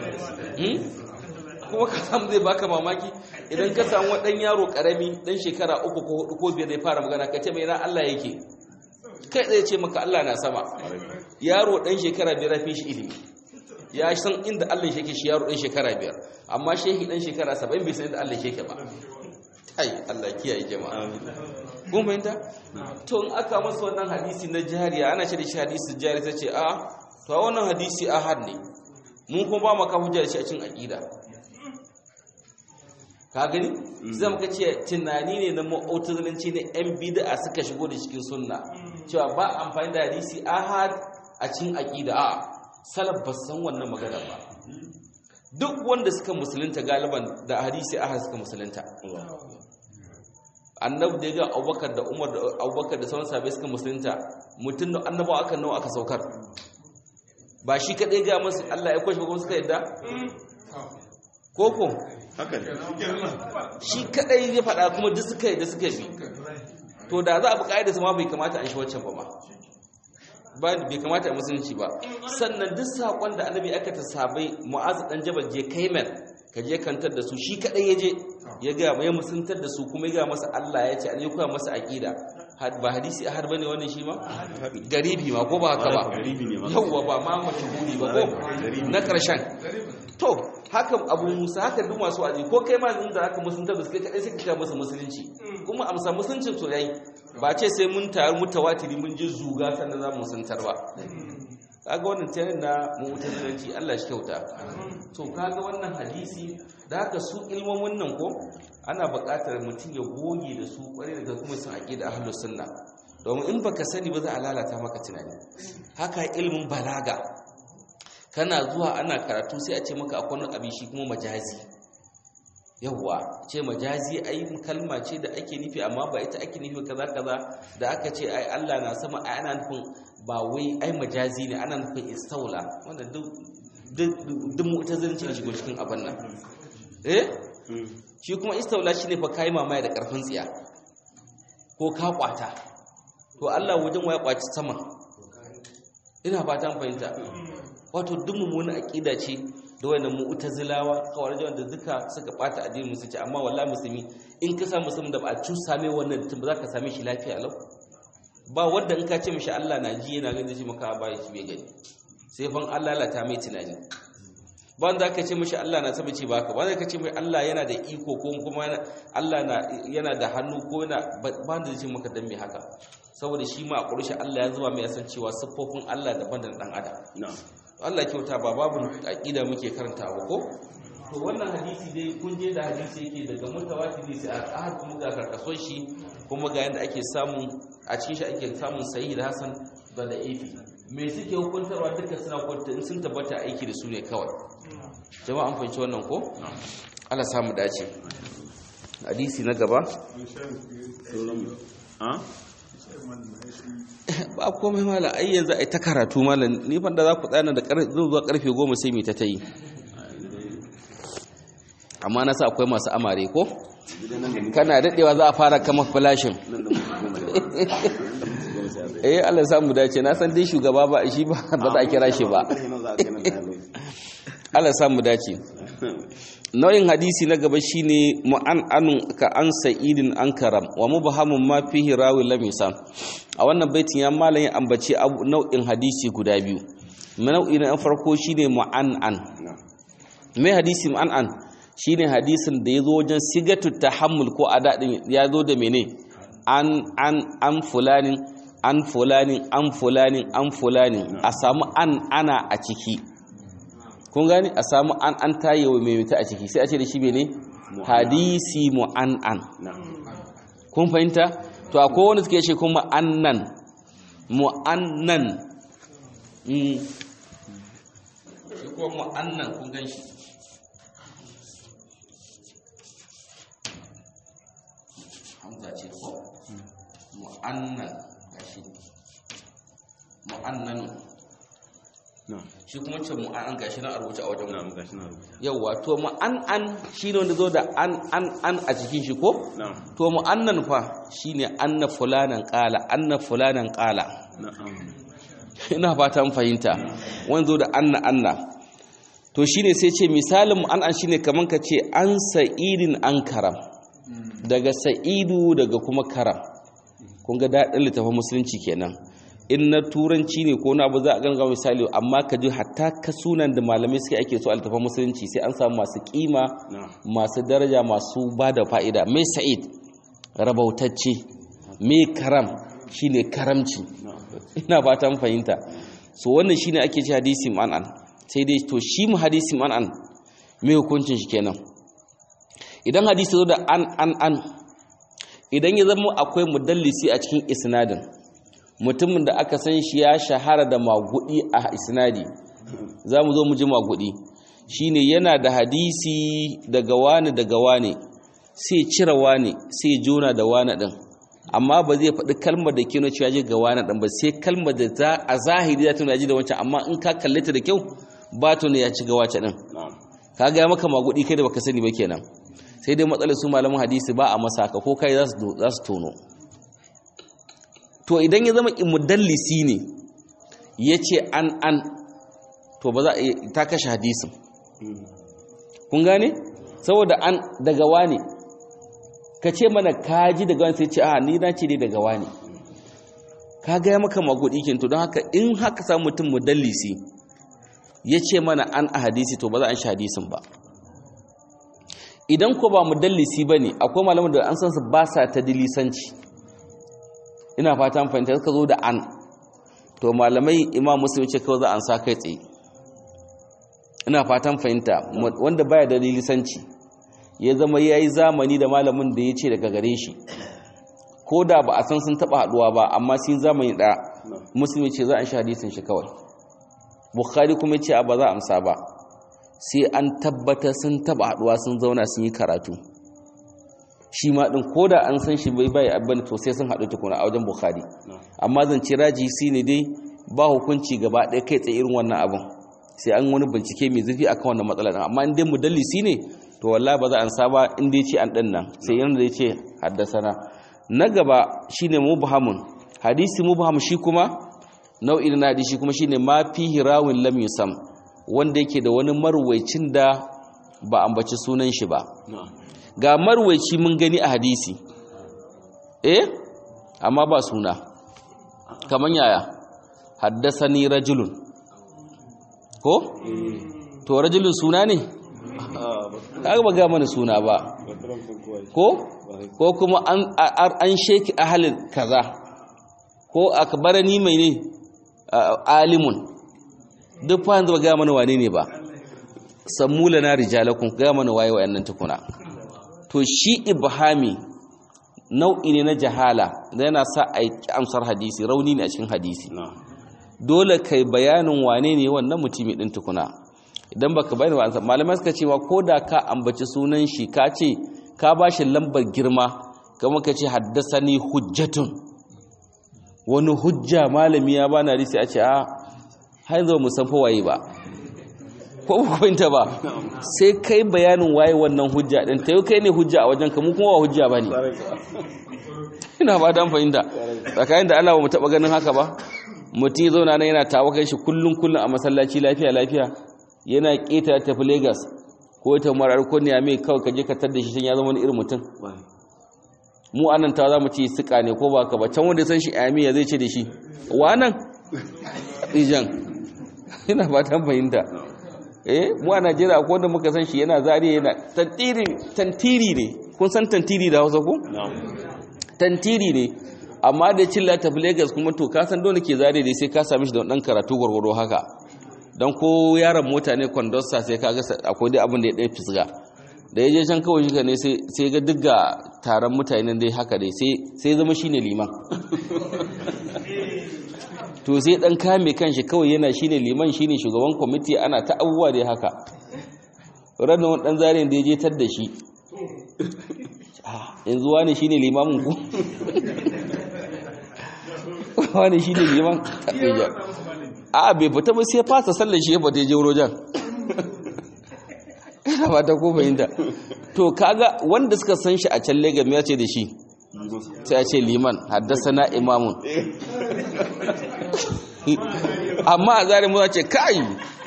kuma ka samu zai baka mamaki idan ka samu wadan yaro karami dan shekara uku ko hudu ko biyar zai fara magana ka ce mai ran Allah yake kai zai ce maka Allah na sama yaro dan shekara biyar fi shi ilimi ya san inda Allah yake shi yaro dan shekara biyar amma shehi dan shekara 70 bai san inda Allah yake ba ai Allah kiyaye jama'a kun fahimta to in aka masa wannan hadisi na jariya ana ce da shi hadisi jari sai ce a to wannan hadisi ahad ne mun kuma ba maka hujja da shi a cikin aqida ka gani zai muka ce tunani ne na mu'tazilanci ne yan bid'a suka shigo da cikin sunna cewa ba amfani da hadisi ahad a cikin aqida a salaf ba san wannan magana ba duk wanda suka musulunta galiban da hadisi ahad suka musulunta annabi da ya ga abubakar da umar da abubakar da sauran sabai suka musulunta mutum da annabawa aka nawa aka saukar ba shi kadai ga masu Allah ya kwashe kuma suka yadda koko haka ne shi kadai ya faɗa kuma duk suka yadda suka bi to da za a buƙaci da su ma bai kamata a shi waccan ba ma ba bai kamata a musulunci ba sannan duk saƙon da annabi aka ta sabai mu'azu dan jabal je kaiman ka je kantar da su shi kadai ya je ya ga ya musuntar da su kuma ya ga masa Allah ya ce an yi koya masa aqida ba hadisi har bane wannan shi ma garibi ma ko ba haka ba Garibi ne ma. yawwa ba ma mashhuri ba ko na karshen to haka abu musa haka duk masu aji ko kai ma inda aka musuntar da su kai kadai sai ka kai masa musulunci kuma amsa musuluncin to yayi ba ce sai mun taru mutawatiri mun je zuga sannan za mu musuntar ba kaga wannan tayin na mu'tazilanci Allah shi kyauta to kaga wannan hadisi da haka su ilmomin nan ko ana buƙatar mutum ya goge da su ƙware daga kuma sun aqida ahlus sunna domin in baka sani ba za a lalata maka tunani haka ilmin balaga kana zuwa ana karatu sai a ce maka akwai wani abin shi kuma majazi yawwa ce majazi ai kalma ce da ake nufi amma ba ita ake nufi kaza kaza da aka ce ai Allah na sama ai ana nufin ba wai ai majazi ne ana nufin istaula wanda duk duk duk mu'tazilanci ne shigo cikin abin nan eh shi kuma istaula shine fa kai mamaya da karfin tsiya ko ka kwata to Allah wajen waya kwaci sama ina fatan fahimta wato duk mummunan aqida ce da wannan mu'tazilawa kawai wanda duka suka bata addinin musulunci amma wallahi musulmi in ka samu musulmi da ba a cusa mai wannan tun ba za ka same shi lafiya lau ba wanda in ka ce mishi Allah na ji yana ganin shi maka ba shi bai gani sai fan Allah lalata mai tunani ba wanda ka ce mishi Allah na sabaci ba ka ba wanda ka ce mai Allah yana da iko ko kuma Allah na yana da hannu ko yana ba wanda zai ce maka dan me haka saboda shi ma a ƙurshe Allah ya zuba mai yasan cewa siffofin Allah daban da dan adam Allah kyauta ba babu aqida muke karantawa ko to wannan hadisi dai kun je da hadisi yake daga mutawatir sai a ahad kuma ga karkason shi kuma ga yanda ake samu a cikin shi ake samun sahih da hasan da da'ifi me suke hukuntarwa duka suna kwanta in sun tabbata aiki da su ne kawai jama'a an fahimci wannan ko Allah samu dace hadisi na gaba ba komai mala ai yanzu ai ta karatu malam ni fa da za ku tsana da zuwa karfe 10 sai mi ta tayi amma na sa akwai masu amare ko kana dadewa za a fara kama flashin eh Allah ya samu dace na san dai shugaba ba shi ba ba za a kira shi ba Allah ya samu dace nau'in hadisi na gaba shine mu'an'anun ka an sa'idin an karam wa mubhamun ma fihi rawi lam yusam a wannan baitin ya malam ya ambaci nau'in hadisi guda biyu nau'i na farko shine mu'an'an mai hadisi mu'an'an shine hadisin da yazo wajen sigatu tahammul ko adadin ya zo da mene an an an fulanin an fulanin an fulanin an fulanin a samu an ana a ciki kun gani a samu an an tayewa mai mita a ciki sai a ce da shi ne hadisi mu'an'an kun fahimta to akwai wani suke ce kuma annan mu'annan shi kuma mu'annan kun gan shi hamza ce ko mu'annan gashi mu'annanu shi kuma ce mu'an gashi na a rubuce a wajen na'am gashi na rubuta yauwa to mu'an'an shi ne wanda zo da an an an a cikin shi ko na'am to mu'annan fa shine anna fulanan qala anna fulanan qala na'am ina fatan fahimta wanda zo da anna anna to shine sai ce misalin mu'an'an shine kaman ka ce an sa'idin an karam daga sa'idu daga kuma karam kun ga daɗin littafin musulunci kenan in na turanci ne ko na abu za a ganga misali amma ka ji hatta ka sunan da malamai suke ake so a littafin musulunci sai an samu masu kima na'am masu daraja masu ba da fa'ida mai sa'id rabautacce mai karam shine karamci ina fatan fahimta so wannan shine ake ce hadisi man'an sai dai to shi mu hadisi man'an mai hukuncin shi kenan idan hadisi zo da an an an idan ya zama akwai mudallisi a cikin isnadin mutumin da aka san shi ya shahara da magudi a isnadi za mu zo mu ji magudi shine yana da hadisi daga wani daga wani sai cire wani sai jona da wani din amma ba zai faɗi kalmar da ke cewa ji ga wani din ba sai kalmar da za a zahiri za ta nuna ji da wancan amma in ka kalle ta da kyau ba ta ne ya ci ga wace din na'am ka ga maka magudi kai da baka sani ba kenan sai dai matsalar su malaman hadisi ba a masa haka ko kai za su za su tono to idan ya zama mudallisi ne ya ce an an to ba za a iya- ta kashe hadisin kun gane saboda an daga wani ka ce mana kaji daga wani sai ce a ni na ce ne daga wani ka gaya maka magudi kin to don haka in haka samu mutum mudallisi ya ce mana an a hadisi to ba za a shi hadisin ba idan ko ba mudallisi ba ne akwai malamin da an san su ba sa ta dilisanci ina fata an fahimta suka zo da an to malamai imam muslim ce kawai za a sa kai tsaye ina fatan fahimta wanda baya da dilisanci ya zama ya yi zamani da malamin da ya ce daga gare shi ko da ba a san sun taɓa haɗuwa ba amma sun zamani ɗaya musulmi ce za a sha hadisin shi kawai bukhari kuma ce a ba za a amsa ba sai an tabbatar sun taba haduwa sun zauna sun yi karatu shi ma din koda an san shi bai bai abin to sai sun haɗu tukuna a wajen bukhari amma zance raji shi ne dai ba hukunci gaba ɗaya kai tsaye irin wannan abin sai an wani bincike mai zurfi akan wannan matsalar amma in dai mudallisi ne to wallahi ba za an saba in dai ce an ɗan nan sai yana da ce haddasana na gaba shine mubhamun hadisi mubham shi kuma nau'in na hadisi kuma shine ma fihi rawin lam yusam wanda yake da wani marwaicin da ba ambaci sunan shi ba ga marwaici mun gani a hadisi eh amma ba suna kaman yaya haddasani rajulun ko to rajulun suna ne kaga ba ga mana suna ba ko ko kuma an an sheki ahalin kaza ko akbarani mai ne alimun duk fa yanzu ba ga mana wane ne ba sammula na rijalakum ga mana waye wayannan tukuna to shi ibhami nau'i ne na jahala da yana sa a yi amsar hadisi rauni ne a cikin hadisi dole kai bayanin wane ne wannan mutumi din tukuna idan baka bayani ba ansa malamai suka cewa ko da ka ambaci sunan shi ka ce ka ba shi lambar girma kamar ka ce haddasani hujjatun wani hujja malami ya bana hadisi a ce a har zo mu san fa waye ba ko hukunta ba sai kai bayanin waye wannan hujja din tayo kai ne hujja a wajen ka mu kuma wa hujja bane ina ba dan fahimta tsakanin da Allah ba mu taba ganin haka ba mutum ya zauna nan yana tawakan shi kullun kullun a masallaci lafiya lafiya yana keta tafi Lagos ko ta marar ko ne mai kawai kaje ka tar da shi ya zama wani irin mutum mu anan ta za mu ce suka ne ko ba ka ba can wanda san shi ami ya zai ce da shi wa nan ijan ina fatan fahimta eh mu a Najeriya akwai wanda muka san shi yana zariya yana tantiri tantiri ne kun san tantiri da Hausa ko tantiri ne amma da cilla ta Lagos kuma to ka san dole ke zariya dai sai ka same shi da dan karatu gurgurdo haka dan ko yaron mota ne conductor sai ka ga akwai dai abin da ya dai fisga da ya je can kawai shi ne sai sai ga duk ga taron mutanen dai haka dai sai sai zama shine liman to sai dan kame kanshi kawai yana shine liman shine shugaban kwamiti ana ta abubuwa dai haka ranar wani dan zarin da ya je tar da shi yanzu wani shine limamin ku wani shine liman a bai fita ba sai fasa sallar shi ya fata je rojan ina ba ta ko fahimta to kaga wanda suka san shi a can Lagos ya ce da shi sai a ce liman haddasa na imamun amma a zari mu ce kai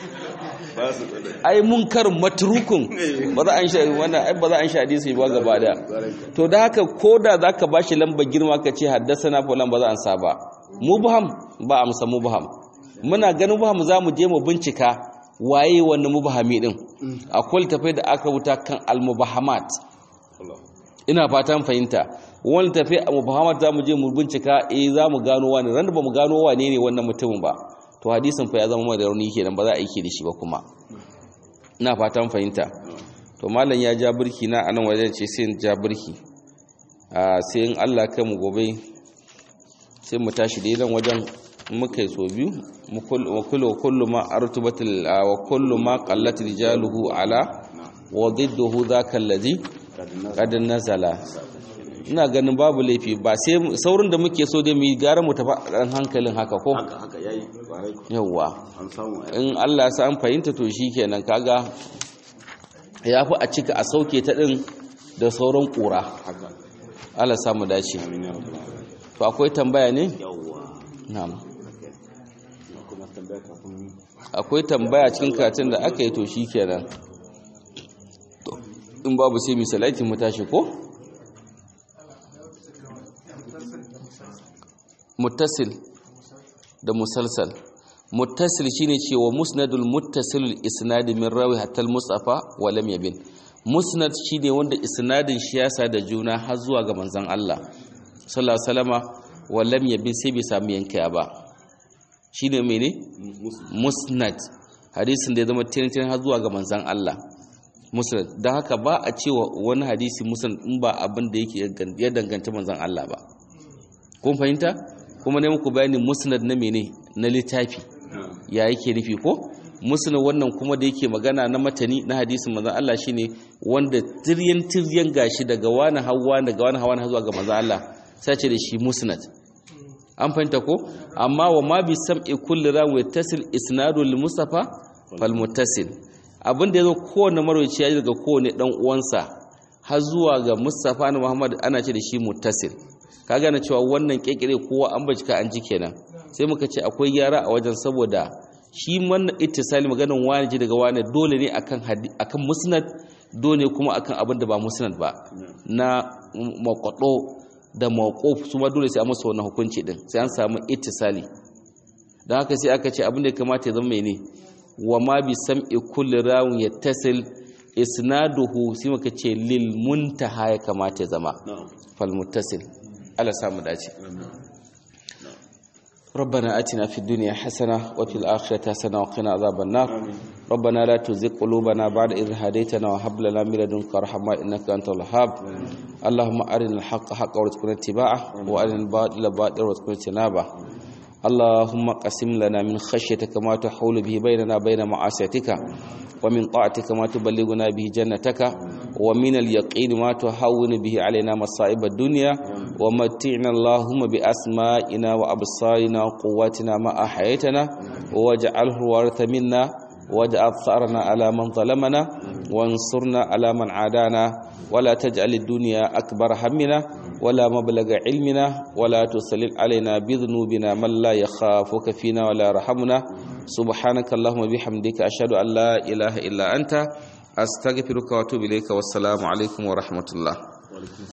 ai munkar matrukun ba za an sha wannan ai ba za an sha hadisi ba gaba da to da haka koda zaka bashi lamba girma ka ce haddasana fulan ba za an sa ba mubham ba amsa mubham muna ganin mubham za mu je mu bincika waye wannan mubhami din akwai tafai da aka wuta kan al-mubahamat ina fatan fahimta wani tafi a mubahamat za mu je mu bincika eh za mu gano wani ran da ba mu gano wane ne wannan mutumin ba to hadisin fa ya zama mai rauni kenan ba za a yi da shi ba kuma ina fatan fahimta to malam ya ja birki na anan wajen ce sai ja birki a sai in Allah kai mu gobe sai mu tashi da nan wajen muka yi so biyu mu kullu kullu ma artubatil wa kullu ma qallat rijaluhu ala wa didduhu dhaka alladhi qad nazala ina ganin babu laifi ba sai saurin da muke so dai mu yi gara mu tafi ɗan hankalin haka ko yawwa in Allah ya sa an fahimta to shikenan kaga ya fi a cika a sauke ta ɗin da sauran ƙura Allah samu dace to akwai tambaya ne na'am akwai tambaya cikin katin da aka yi to shikenan in babu sai misalaitin mu tashi ko muttasil da musalsal muttasil shine cewa musnadul muttasilul isnad min rawi hatta mustafa wa lam yabin musnad shine wanda isnadin shi ya sa da juna har zuwa ga manzon Allah sallallahu alaihi wasallama wa lam yabin sai bai samu yanka ba shine mene musnad hadisin da ya zama tintin har zuwa ga manzon Allah musnad dan haka ba a cewa wani hadisi musnad in ba abin da yake ya danganta manzon Allah ba kun fahimta kuma ne muku bayani musnad na mene na littafi ya yake nufi ko musnad wannan kuma da yake magana na matani na hadisin manzon Allah shine wanda tiryan tiryan gashi daga wani hawa daga wani hawa zuwa ga manzon Allah sai ce da shi musnad an fahimta ko amma wa ma bi sam'i kulli rawi tasil isnadu lil mustafa fal muttasil abinda yazo kowanne marwaci ya daga kowanne dan uwansa har zuwa ga mustafa na muhammad ana ce da shi muttasil ka gane cewa wannan kekere kowa an bacika an ji kenan sai muka ce akwai yara a wajen saboda shi wannan ittisali maganan wani ji daga wani dole ne akan akan musnad dole kuma akan abin da ba musnad ba na makwado da mawquf su ma dole sai a masa wannan hukunci din sai an samu ittisali dan haka sai aka ce abin da ya kamata ya zama mene wa ma bi sam'i kulli rawin yattasil isnaduhu sai muka ce lil muntaha ya kamata ya zama fal muttasil Allah samu dace ربنا آتنا في الدنيا حسنة وفي الآخرة حسنة وقنا عذاب النار ربنا لا تزغ قلوبنا بعد إذ هديتنا وهب لنا من لدنك رحمة إنك أنت الوهاب اللهم أرنا الحق حقا وارزقنا اتباعه وأرنا الباطل باطلا وارزقنا اجتنابه اللهم قسم لنا من خشيتك ما تحول به بيننا وبين معاصيتك ومن طاعتك ما تبلغنا به جنتك ومن اليقين ما تهون به علينا مصائب الدنيا ومتعنا اللهم بأسمائنا وأبصارنا وقواتنا ما أحييتنا واجعله الوارث منا واجعل ثأرنا على من ظلمنا وانصرنا على من عادانا ولا تجعل الدنيا أكبر همنا ولا مبلغ علمنا ولا تسلل علينا بذنوبنا من لا يخافك فينا ولا يرحمنا سبحانك اللهم بحمدك أشهد أن لا إله إلا أنت أستغفرك وأتوب إليك والسلام عليكم ورحمة الله